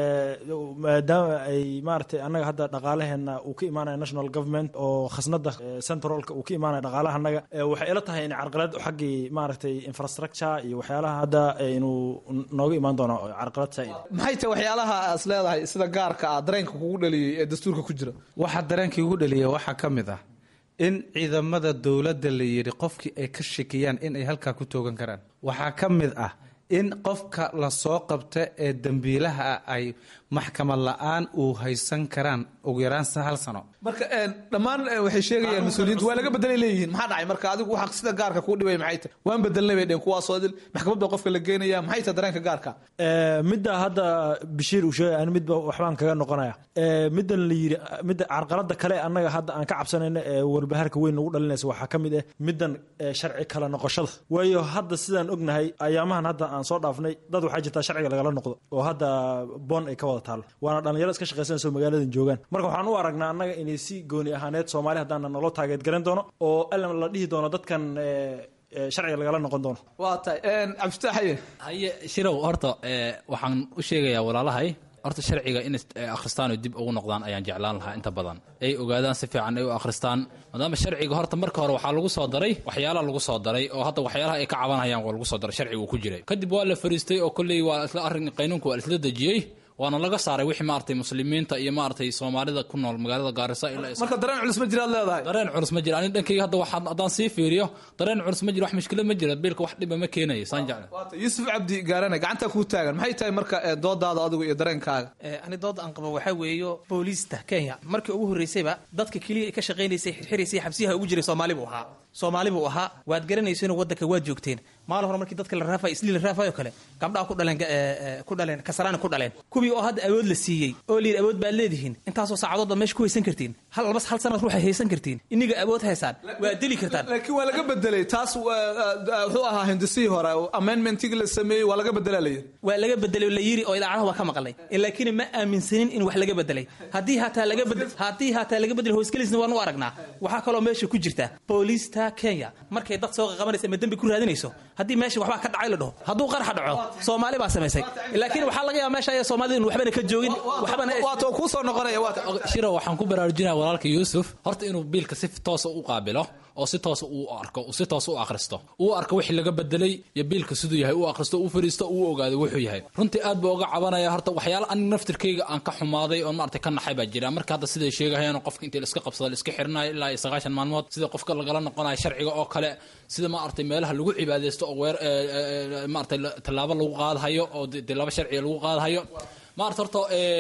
maadaama ay maaragtay annaga hadda dhaqaalaheena uu ka imaanaya national government oo khasnada centralka uu ka imaanaya dhaqaalaha annaga waxay ila tahay in carqalad xaggii maaragtay infrastructure iyo waxyaalaha hadda inuu nooga imaan doono carqalad saa'id maxay tahay waxyaalaha aas leedahay sida gaarka ah dareenka kugu dhaliyey ee dastuurka ku jira waxa dareenkii ugu dhaliya waxaa ka mid ah in ciidamada dowladda la yidhi qofkii ay ka shakiyaan in ay halkaa ku toogan karaan waxaa ka mid ah in qofka lasoo qabta ee dembiilaha ah ay maxkamad la-aan uu haysan karaan ugu yaraan hal sano marka dhammaan waxay sheegayaan mas-uuliyiintu waa laga bedelay leeyihiin maxaa dhacay marka adigu waxa sida gaarka kuu dhibay maxay tahay waan bedelnay bay dheen kuwaasoo dil maxkamad baa qofka la geenaya maxay tahay dareenka gaarka midda hadda bashiir uu sheegay ani midba waxbaan kaga noqonaya middan la yidhi midda carqalada kale annaga hadda aan ka cabsanayno ee warbaharka weyn ugu dhalinaysa waxaa ka mid ah middan sharci kala noqoshada waayo hadda sidaan ognahay ayaamahan hadda aan soo dhaafnay dad waxaa jirtaa sharciga lagala noqdo oo hadda boon ay ka wada taalo waana dhalinyaro iska shaqaysanayso magaaladan joogaan marka waxaan u aragnaa annaga inay si gooni ahaaneed soomaali haddaana naloo taageed garan doono oo alan la dhihi doono dadkan sharciga lagala noqon doono waa tahay cabdifitaaxaye haye shirow horta waxaan u sheegayaa walaalahay horta sharciga in akhristaan oo dib ugu noqdaan ayaan jeclaan lahaa inta badan ay ogaadaan si fiican ay u akhristaan maadaama sharciga horta marka hore waxaa lagu soo daray waxyaalaha lagu soo daray oo hadda waxyaalaha ay ka cabanayaan waa lagu soo daray sharciga uu ku jiray kadib waa la fariistay oo kolley waa isla arrin qaynuunka waa isla dejiyey waana laga saaray wixii maaragtay muslimiinta iyo maaragtay soomaalida ku nool magaalada gaarisa ilaa marka dareen culus ma jiraad leedahay dareen culus ma jira ani dhankayga hadda waxaan haddaan sii fiiriyo dareen culus ma jira wax mushkilad ma jira biilka wax dhiba ma keenayo saan jecla yuusuf cabdi gaarane gacantaa kuu taagan maxay tahay marka doodaada adigu iyo dareenkaaga ani dooda aan qabo waxaa weeyo booliista kenya markii ugu horreysayba dadka keliya ka shaqaynaysay xirxiraysay xabsiyaha ugu jiray soomaali buu ahaa soomaali buu ahaa waad garanayso inuu waddanka waad joogteen maalin hore markii dadka la raafayo islii la raafayo kale gabdhaha ku dhaleen ku dhaleen kasaraani ku dhaleen kuwii oo hadda awood la siiyey oo layidhi awood baad leedihiin intaasoo saacadood baad meesha ku haysan kartiin hal albas hal sanad ruuxay haysan kartiin iniga awood haysaan waad deli kartaan laakiin waa laga bedelay taas wuxuu ahaa hindisihii hore amendmentigii la sameeyey waa laga bedelaa la yidhi waa laga bedelay la yiri oo idaacadaha waa ka maqalnay laakiin ma aaminsanin in wax laga bedelay haddii hataa laga bedel haddii hataa laga bedelay hoosgelisna waan u aragnaa waxaa kaloo meesha ku jirta booliista kenya markay dad soo qabanaysa ama dembi ku raadinayso haddii meesha waxbaa ka dhacay la dhaho hadduu qaraxa dhaco soomaali baa samaysay laakiin waxaa laga yaaba meesha ayaa soomaalida in waxbana ka joogin waxbana waatoo kuu soo noqonaya shiro waxaan ku baraarujinaya walaalka yuusuf horta inuu biilka si toosa u qaabilo oo si toosa uu arko si toosa u akhristo uu arko wixii laga bedelay iyo biilka siduu yahay uu akhristo uu fariisto uu ogaado wuxuu yahay runtii aad buu uga cabanaya horta waxyaala aniga naftirkayga aan ka xumaaday oon maaragtay ka naxay baa jira marka hadda siday sheegahayaan qofka intii la iska qabsada la iska xirinayo ilaa iyo sagaashan maalmood sida qofka lagala noqonayo sharciga oo kale sida maaragtay meelaha lagu cibaadaysto oo weer maaragtay tallaabo lagu qaadahayo oo dee laba sharciga lagu qaadahayo maarata horta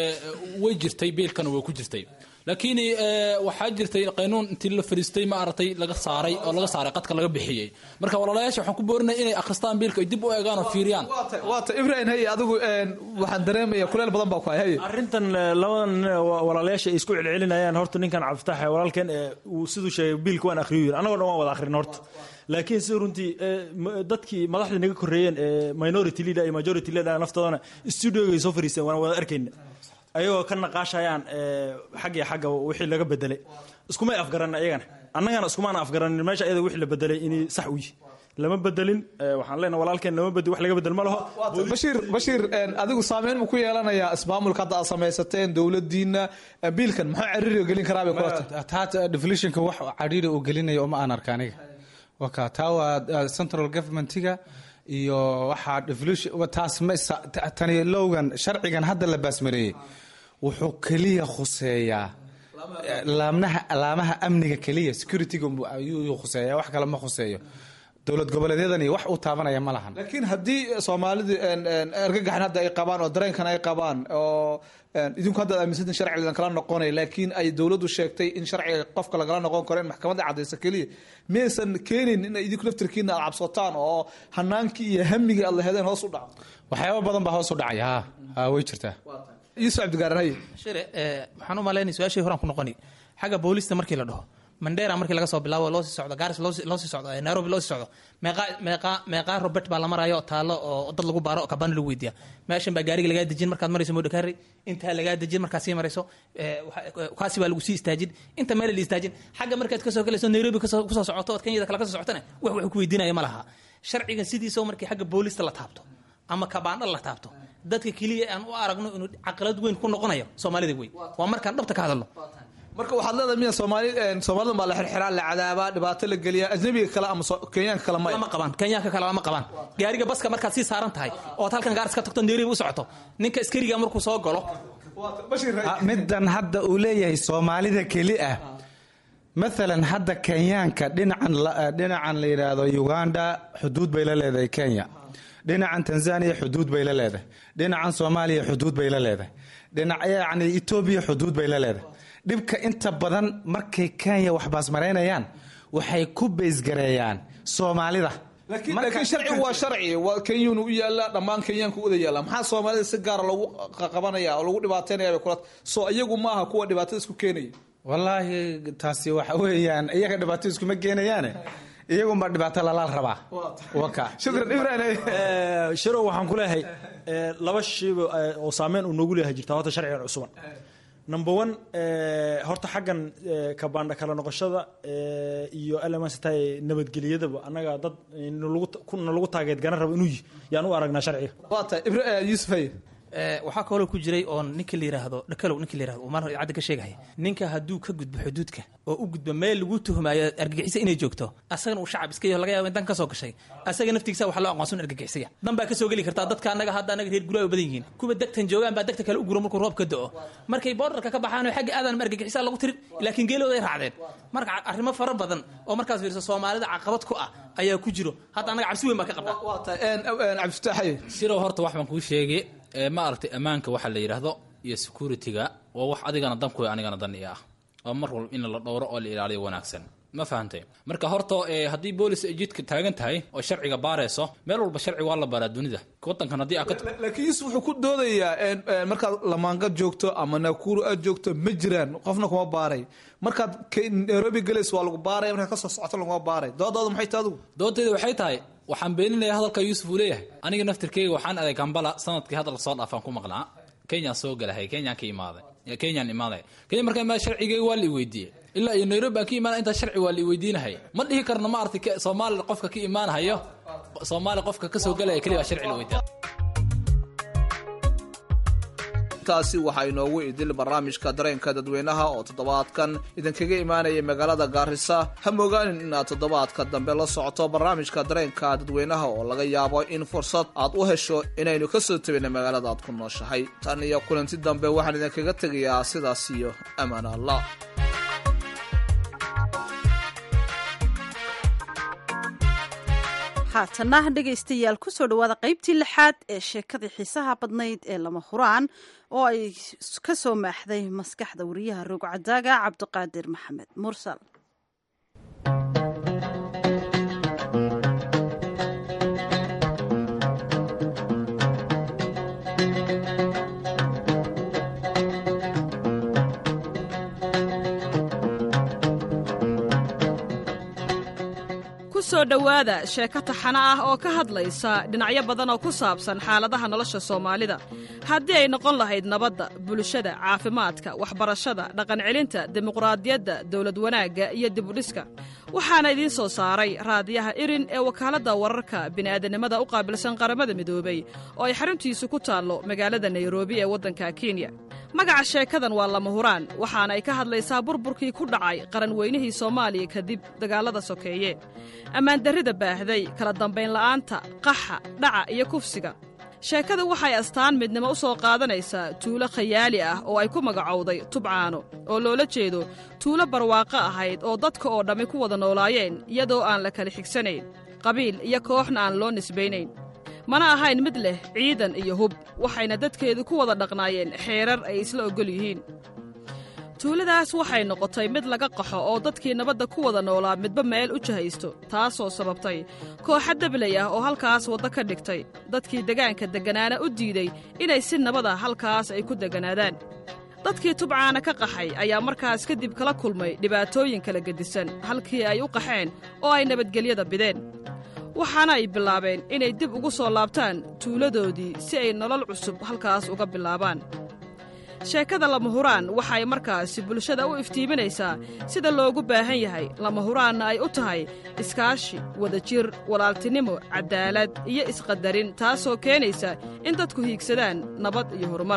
way jirtay biilkana way ku jirtay laakiin waxaa jirtay qaynuun intii la fariistay maaragtay laga saaray oo laga saaray qadka laga bixiyey marka walaalayaasha waxaan ku boorinaya inay akhristaan biilka ay dib u eegaan oo fiiriyaan waata ibrahim haye adigu waxaan dareemaya kuleel badan baa ku hay haye arrintan labadan nin walaalayaasha ay isku celcelinayaan horta ninkan cabdifatax walaalkan uu siduu sheegay biilka waan akhriyo yiri annagoo dhan waan wada akhrin horta laakiin sida runtii dadkii madaxda naga korreeyeen ee minority leader iyo majority leader naftoodana studioga ay soo fariisteen waan wada arkayna ayagoo ka naqaashayaan xag iyo xagga wixii laga bedelay iskumay afgaran ayagana annagana iskumaana afgaranin meesha ayada wixii la bedelay inay sax u yihi lama bedelin waxaan leenahay walaalkeen lama bedel wax laga bedel ma laho bashiir bashiir adigu saameyn ma ku yeelanayaa ismaamulka hadda aad samaysateen dowladiina biilkan muxuu cariiri gelin karaa bay kulata taata deflationka wax cariiri uu gelinaya uma aan arka aniga waka taa waa central governmentiga iyo waxaa deflation taas ma tani lowgan sharcigan hadda la baasmareeyey wuxuu keliya khuseeyaa laamnaha laamaha amniga keliya securityga ayuu khuseeya wax kale ma khuseeyo dowlad goboleedyadani wax u taabanaya ma lahan laakiin haddii soomaalidu argagaxan hadda ay qabaan oo dareenkan ay qabaan oo idinku hadda aaminsantin sharciga ladan kala noqonay laakiin ay dowladdu sheegtay in sharciga qofka lagala noqon karo in maxkamadda cadaysa keliya miyaysan keenin in idinku laftirkiina aad cabsataan oo hanaankii iyo hamigii aad lahedeen hoos u dhaco waxyaaba badan baa hoos u dhacaya ha ha way jirtaa yuusuf cabdigaaran haye shire waxaan u malaynaya su-aashii horaan ku noqoni xagga boolista markii la dhaho mandera markii laga soo bilaabo loo sii socdo garis loo sii socdo nairobi loo sii socdo meeqaa meeqaa meeqaa robert baa la marayo taalo oo dad lagu baaro oo kabani lagu weydiiya meeshan baa gaariga lagaa dejin markaad marayso modokari intaa lagaa dejin markaad sii marayso kaasi baa lagu sii istaajin inta meel la istaajin xagga markaad kasoo galayso nairobi kusoo socoto ood kenyada kale kasoo socotana wax wax ku weydiinaya ma laha sharcigan sidiisao markii xagga boolista la taabto ama kabaandha la taabto dadka keliya aan u aragno inuu caqalad weyn ku noqonayo soomaalida wey waa markaan dhabta ka hadalno marka waxaad leedahay miya soomaali soomaalidan baa la xirxiraa la cadaabaa dhibaato la geliya ajnabiga kale ama kenyaanka kale maya lama qabaan kenyaanka kale lama qabaan gaariga baska markaad sii saaran tahay ood halkan gaaris ka tagto nairobi u socoto ninka askariga markuu soo galo middan hadda uu leeyahay soomaalida keli ah maalan hadda kenyaanka dhinacan dhinacan la yidhaahdo uganda xuduud bay la leedahay kenya dhinacan tanzania xuduud bay la leedahay dhinacan soomaaliya xuduud bay la leedahay dhinac yacni etoobiya xuduud bay la leedahay dhibka inta badan markay kenya wax baasmaraynayaan waxay ku beysgareeyaan soomaalida laakiin sharcigu waa sharci waa kenyuuna u yaala dhammaan kenyaanka u wada yaala maxaa soomaalida si gaara lagu qabanaya oo lagu dhibaataynaya bay kula soo iyagu maaha kuwa dhibaatada isku keenaya wallaahi taasi waxa weeyaan iyaga dhibaato iskuma keenayaane iyagunbaa dhibaato lalaal rabaa waka shukran ibrahim shirow waxaan ku leeyahay laba shayba oo saameyn uu noogu leeyahay jirtaa horta sharcigan cusuban number one horta xaggan kabaandha kala noqoshada iyo lmstay nabadgelyadaba annaga dad nalagu taageed garan rabo inuu yihi yaan u aragnaa sharciga waata yusuf haye waxaa kaloo ku jiray oon ninka la yiraahdo dhakalow ninka la yirahdo uu mar idaacadda ka sheegaya ninka hadduu ka gudbo xuduudka oo u gudbo meel lagu tuhmaayo argagixisa inay joogto asagana uu shacab iska yaho laga yaabo in dan ka soo gashay asaga naftigiisa waxa loo aqoonsan argagixisaya dan baa ka soo geli kartaa dadka annaga hadda annaga reer guryaa u badan yihiin kuwa degtan joogaan baa degta kale u guro markuu roob ka da'o markay boordarka ka baxaan oo xagga aadan argagixisa lagu tirin laakiin geelooda ay raacdeen marka arrimo fara badan oo markaas fiirso soomaalida caqabad ku ah ayaa ku jiro hadda annaga cabsi weyn baa ka qabnaa cabdifitaaxaye sirow horta wax baan kuu sheegay ma aragtay ammaanka waxa la yidhaahdo iyo security-ga waa wax adigana dankuy anigana dan i ah waa mar walba in la dhowro oo la ilaaliyo wanaagsan ma fahantay marka horta haddii boolis ay jidka taagan tahay oo sharciga baarayso meel walba sharci waa la baaraa dunida wadankan haddii laakiin yusuf wuxuu ku doodayaa markaad lamaangad joogto ama nakuru aad joogto ma jiraan qofna kuma baaray markaad nairobi gelays waa lagu baaraya markaad kasoo socoto laguma baaray doodooda maxay tahay adigu doodayda waxay tahay waxaan beeninayaa hadalka yuusuf uu leeyahay aniga naftirkeyga waxaan aday kambala sanadkii hadal soo dhaafaan ku maqnaa kenyaan soo galahay kenyaan ka imaaday kenyaan imaaday kenya markaa imaada sharcigeyga waa la iweydiiyey ilaa iyo nairobi aan ka imaana intaa sharci waa la iweydiinahay ma dhihi karno ma aragtay soomaali qofka ka imaanahayo soomaali qofka ka soo galaya keliya sharci la weydiiya taasi waxaa inoogu idil barnaamijka dareenka dadweynaha oo toddobaadkan idinkaga imaanaya magaalada gaarisa ha mogaanin inaad toddobaadka dambe la socoto barnaamijka dareenka dadweynaha oo laga yaabo in fursad aad u hesho inaynu ka soo tabina magaalada aad ku nooshahay tan iyo kulanti dambe waxaan idinkaga tegayaa sidaas iyo amaan allah haatana dhegaystayaal kusoo dhawaada qaybtii lixaad ee sheekadii xiisaha badnayd ee lama huraan oo ay ka soo maaxday maskaxda wariyaha roogcadaaga cabdiqaadir maxamed mursal kusoo dhowaada sheeko taxano ah oo ka hadlaysa dhinacyo badan oo ku saabsan xaaladaha nolosha soomaalida haddii ay noqon lahayd nabadda bulshada caafimaadka waxbarashada dhaqancelinta dimuqraadiyadda dowlad wanaagga iyo dibudhiska waxaana idiin soo saaray raadiyaha irin ee wakaaladda wararka bini'aadanimada u qaabilsan qaramada midoobey oo ay xaruntiisu ku taallo magaalada nairobi ee waddanka kenya magaca sheekadan waa lama huraan waxaana ay ka hadlaysaa burburkii ku dhacay qaranweynihii soomaaliya kadib dagaallada sokeeye ammaandarrida baahday kala dambayn la'aanta qaxa dhaca iyo kufsiga sheekada waxay astaan midnimo u soo qaadanaysaa tuulo khayaali ah oo ay ku magacowday tubcaano oo loola jeedo tuulo barwaaqo ahayd oo dadka oo dhammi ku wada noolaayeen iyadoo aan la kala xigsanayn qabiil iyo kooxna aan loo nisbaynayn mana ahayn mid leh ciidan iyo hub waxayna dadkeedu ku wada dhaqnaayeen xeerar ay isla oggol yihiin tuuladaas waxay noqotay mid laga qaxo oo dadkii nabadda ku wada noolaa midba meel u jahaysto taasoo sababtay kooxa dabley ah oo halkaas waddo ka dhigtay dadkii degaanka degganaana u diiday inay si nabada halkaas ay ku degganaadaan dadkii tubcaana ka qaxay ayaa markaas kadib kala kulmay dhibaatooyin kala gedisan halkii ay u qaxeen oo ay nabadgelyada bideen waxaana ay bilaabeen inay dib ugu soo laabtaan tuuladoodii si ay nolol cusub halkaas uga bilaabaan sheekada lama huraan waxay markaasi bulshada u iftiiminaysaa sida loogu baahan yahay lama huraanna ay u tahay iskaashi wadajir walaaltinimo caddaalad iyo isqadarin taasoo keenaysa in dadku hiigsadaan nabad iyo horumar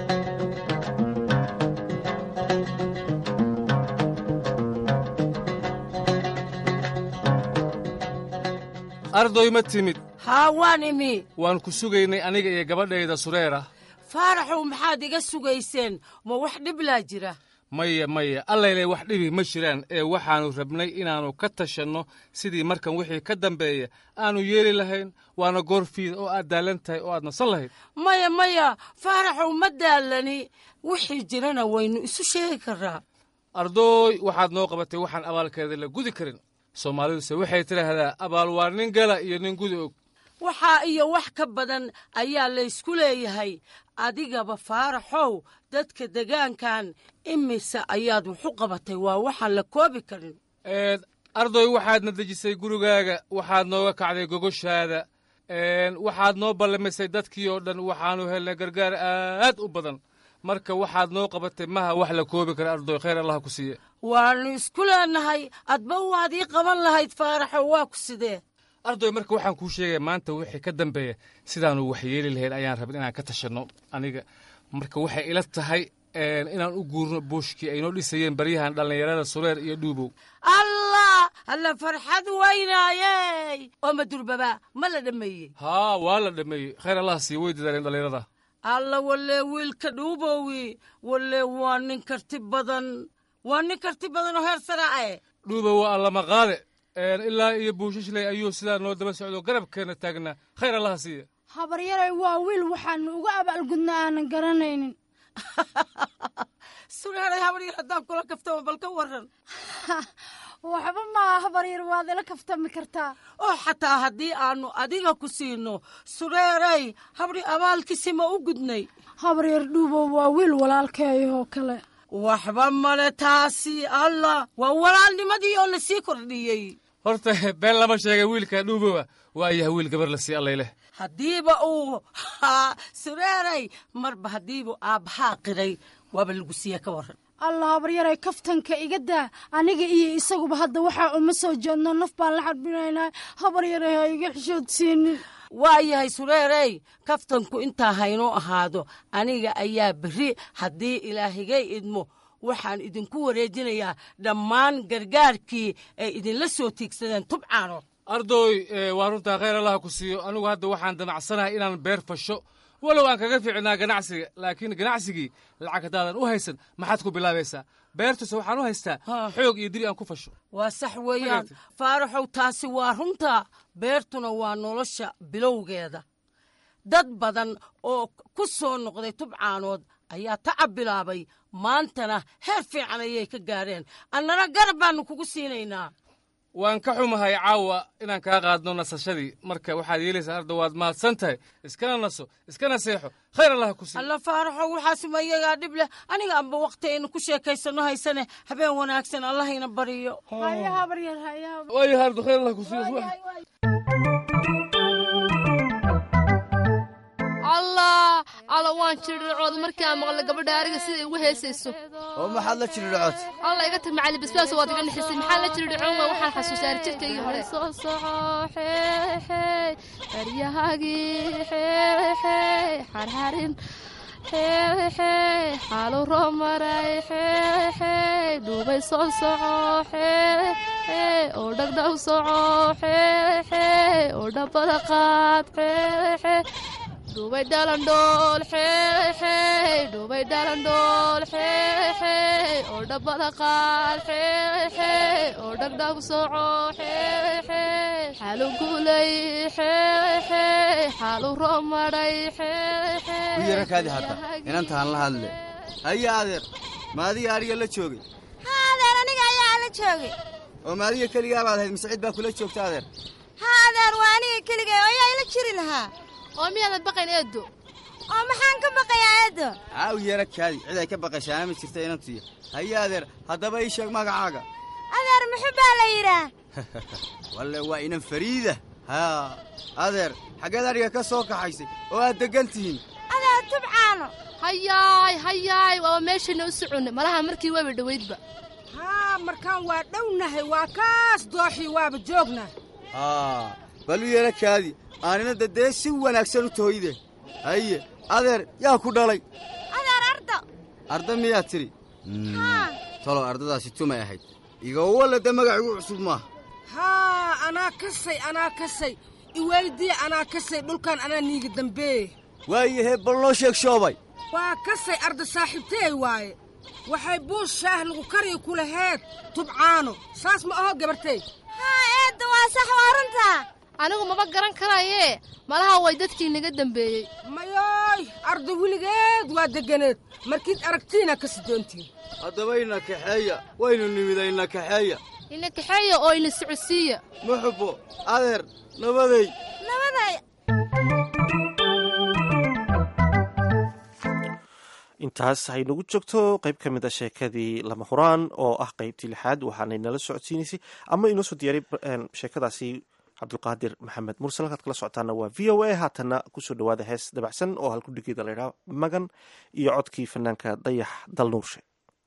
ardoy ma timid haa waan imi waan ku sugaynay aniga iyo gabadhayda sureera faaraxow maxaad iga sugayseen ma wax dhiblaa jira maya maya allayle wax dhibi ma jiraan ee waxaannu rabnay inaannu ka tashanno sidii markan wixii ka dambeeya aannu yeeli lahayn waana goorfiid oo aad daallan tahay oo aad nasan lahayd maya maya faaraxow ma daallani wixii jirana waynu isu sheegi karraa ardooy waxaad noo qabatay waxaan abaalkeeda la gudi karin soomaaliduse waxay tidhaahdaa abaal waa nin gala iyo nin gudi og waxaa iyo wax ka badan ayaa laysku leeyahay adigaba faaraxow dadka degaankan imise ayaad waxu qabatay waa waxaan la koobi karin ardoy waxaadna dejisay gurigaaga waxaad nooga kacday gogoshaada waxaad noo ballamisay dadkii oo dhan waxaannu helnay gargaar aad u badan marka waxaad noo qabatay maha wax la koobi kara ardoy khayr allaha ku siiye waannu isku leenahay adba waad ii qaban lahayd faaraxow waa ku sidee ardoy marka waxaan kuu sheegaya maanta wixii ka dambeeya sidaannu wax yeeli lahayn ayaan rabin inaan ka tashanno aniga marka waxay ila tahay inaan u guurno buushkii ay noo dhisayeen baryahan dhallinyarada sureer iyo dhuubow allah alla farxad weynaayey oo madurbaba ma la dhammeeyey haa waa la dhammeeyey khayr allaha siiye way dadaaleen dhallinyarada alla wallee wiilka dhuubowi wallee waa nin karti badan waa nin karti badan oo heer saraace dhuubow waa allama qaade ilaa iyo buushashley ayuu sidaa noo daba socdo garabkeenna taagnaa khayr allaha siiye habaryaray waa wiil waxaanu uga abaalgudna aanan garanaynin sureeray habaryar haddaan kula kaftama bal ka waran waxba maaha habaryar waad ila kaftami kartaa oo xataa haddii aannu adiga ku siino sureeray habri abaalkiisi ma u gudnay habaryar dhuubo waa wiil walaalkeeyahoo kale waxba male taasi allah waa walaalnimadii oo la sii kordhiyey horta been lama sheegay wiilka dhuubowa waa yahay wiil gabar la sii allayleh haddiiba uu haa sureeray marba haddiibu aabbahaa qiray waaba lagu siiya ka warran allah habaryaray kaftanka iga daa aniga iyo isaguba hadda waxaa uma soo jeedno naf baan la xarbinaynaa habaryaray ha iga xishoodsiinin waa yahay sureerey kaftanku intaa haynoo ahaado aniga ayaa berri haddii ilaahigay idmo waxaan idinku wareejinayaa dhammaan gargaarkii ay idinla soo tiigsadeen tubcaano ardoy waa runtaa khayr allaha ku siiyo anigu hadda waxaan damacsanahay inaan beer fasho walow aan kaga fiicnaa ganacsiga laakiin ganacsigii lacag haddaadan u haysan maxaad ku bilaabaysaa beertuse waxaan u haystaa xoog iyo diri aan ku fasho waa sax weeyaan faaraxow taasi waa runtaa beertuna waa nolosha bilowgeeda dad badan oo ku soo noqday tubcaanood ayaa tacab bilaabay maantana heer fiican ayay ka gaareen annana garab baannu kugu siinaynaa waan ka xumahay caawa inaan kaa qaadno nasashadii marka waxaad yeelaysaa arda waad mahadsan tahay iskana naso iskana seexo khayr allaha ku sii alla faaraxo waxaasuma iyagaa dhib leh aniga amba wakhti aynu ku sheekaysanno haysane habeen wanaagsan allahayna bariyo waayo hardo khayr allah ku siiyo allah alla waan jirircooda markii aan maqla gabadha ariga siday ugu heesayso oo maxaad la jiridhcood alla iga tag macali basbaas waad iga nixisay maxaa la jiridhcoon waa waxaan xasuusaari jirkaygii hore soo soco xeexey eryahagii xeexey xarxarin xeexey xaalu roomaray xeexey dhuubay soo soco xeexey oo dhagdhaw soco xeexey oo dhabbada qaad xeexey dhubay dhalandhool xeexey dhubay dhalandhool xeexey oo dhabbada qaad xeexey oo dhagdhag soco xeexey xaalu guulay xeexey xaalu roomadhay xeexey u yara kaadi hadda inantaan la hadle haya adeer maadiga adhiga la joogay haa adeer aniga ayaa la joogay oo maadiga keligaa baad ahayd mise cid baa kula joogta adeer haa adeer waa aniga keligay oo ayaa ila jiri lahaa oo miyaadan baqayn eedo oo maxaan ka baqayaa eedo aaw yara kaadi cid ay ka baqashaana ma jirta inantuya haye adeer haddaba ii sheeg magacaaga adeer muxuu baa la yidhaah walle waa inan fariida haa adeer xaggeed adhiga ka soo kaxaysay oo aad deggan tihiin adeer tubcaano hayaay hayaay waaba meeshayna u soconnay malaha markii waaba dhowaydba haa markaan waa dhownahay waa kaas dooxii waaba joognaa haa bal u yara kaadi aaninadda dee si wanaagsan u tooyde haye adeer yaa ku dhalay adeer ardo arda miyaad tidhi talow ardadaasi tumay ahayd igawalle de magacigu cusub maaha haa anaa kasay anaa kasay iweydiye anaa kasay dhulkan anaa niiga dambeeye waayahee bal noo sheeg shoobay waa kasay arda saaxiibteey waaye waxay buus shaah lagu kariyo ku laheed tubcaano saas ma aho gabartay haa eedda waa sax waa runtaa anigu maba garan karayee malaha way dadkii naga dambeeyey mayooy arda weligeed waa deganeed markiid aragtiina ka sidoontiin haddaba ina kaxeeya waynu nimida ina kaxeeya ina kaxeeya oo ina socodsiiya muxubbo adeer nabaday nabaday intaas haynagu joogto qayb ka mid a sheekadii lama huraan oo ah qaybtii lixaad waxaanay nala socodsiinaysay ama inoo soo diyaaray sheekadaasi cabdulqaadir maxamed mursal halkaad kala socotaana waa v o a haatana kusoo dhawaada hees dabacsan oo halkudhigeeda laydhaha magan iyo codkii fanaanka dayax dalnuurshe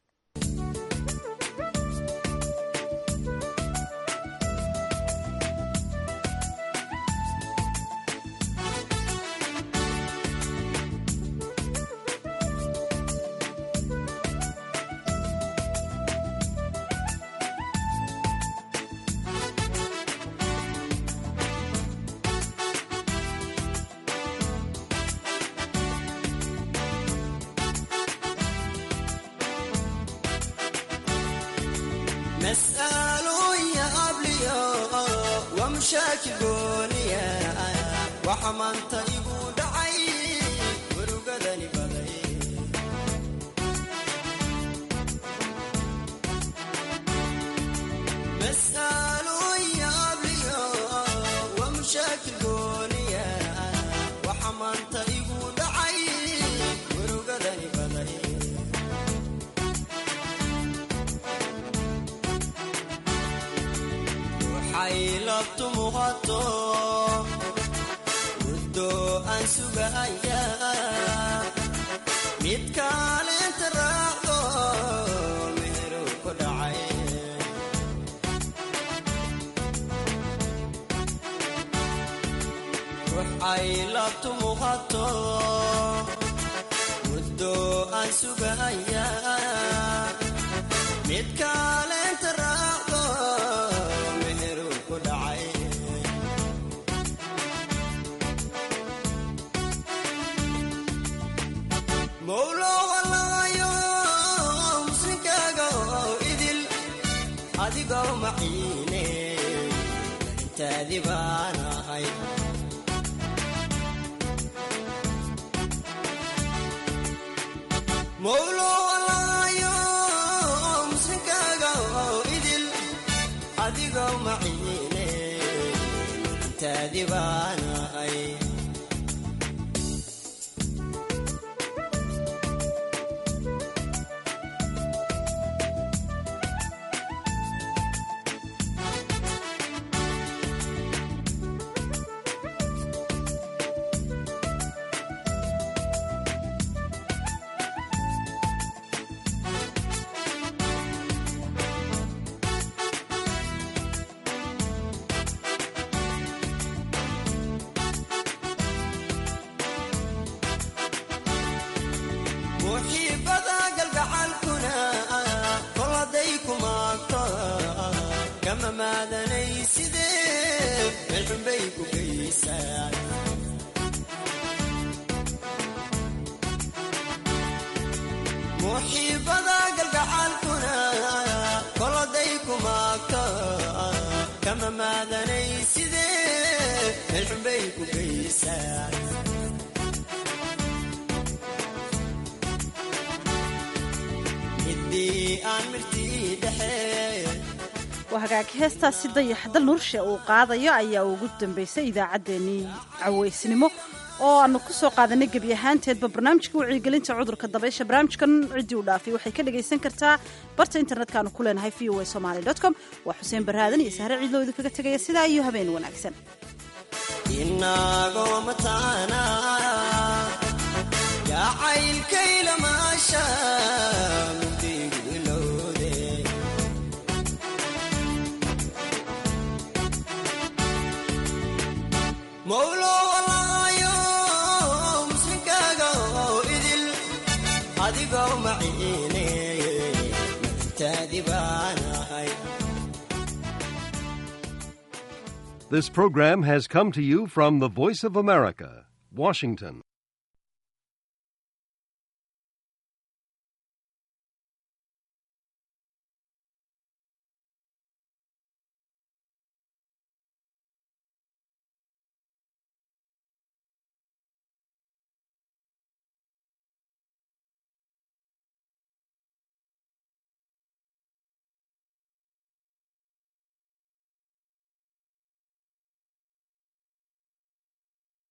waa hagaag heestaasi dayax dal nurshe uu qaadayo ayaa ugu dambaysay idaacaddeenii cawaysnimo oo aanu ku soo qaadanay gebi ahaanteedba barnaamijka wacyigelinta cudurka dabaysha barnaamijkan ciddii u dhaafay waxay ka dhagaysan kartaa barta internetka aanu ku leenahay v o a somaly com waa xuseen baraadan iyo sahre ciidloo idinkaga tegaya sidaa iyo habeen wanaagsan inagoo mataana jacaylkayla maasha mugdigu ilowde mawlo walaayo muslinkaaga oo idil adigoo maciine naftaadi baanahay This program has come to you from the Voice of America, Washington.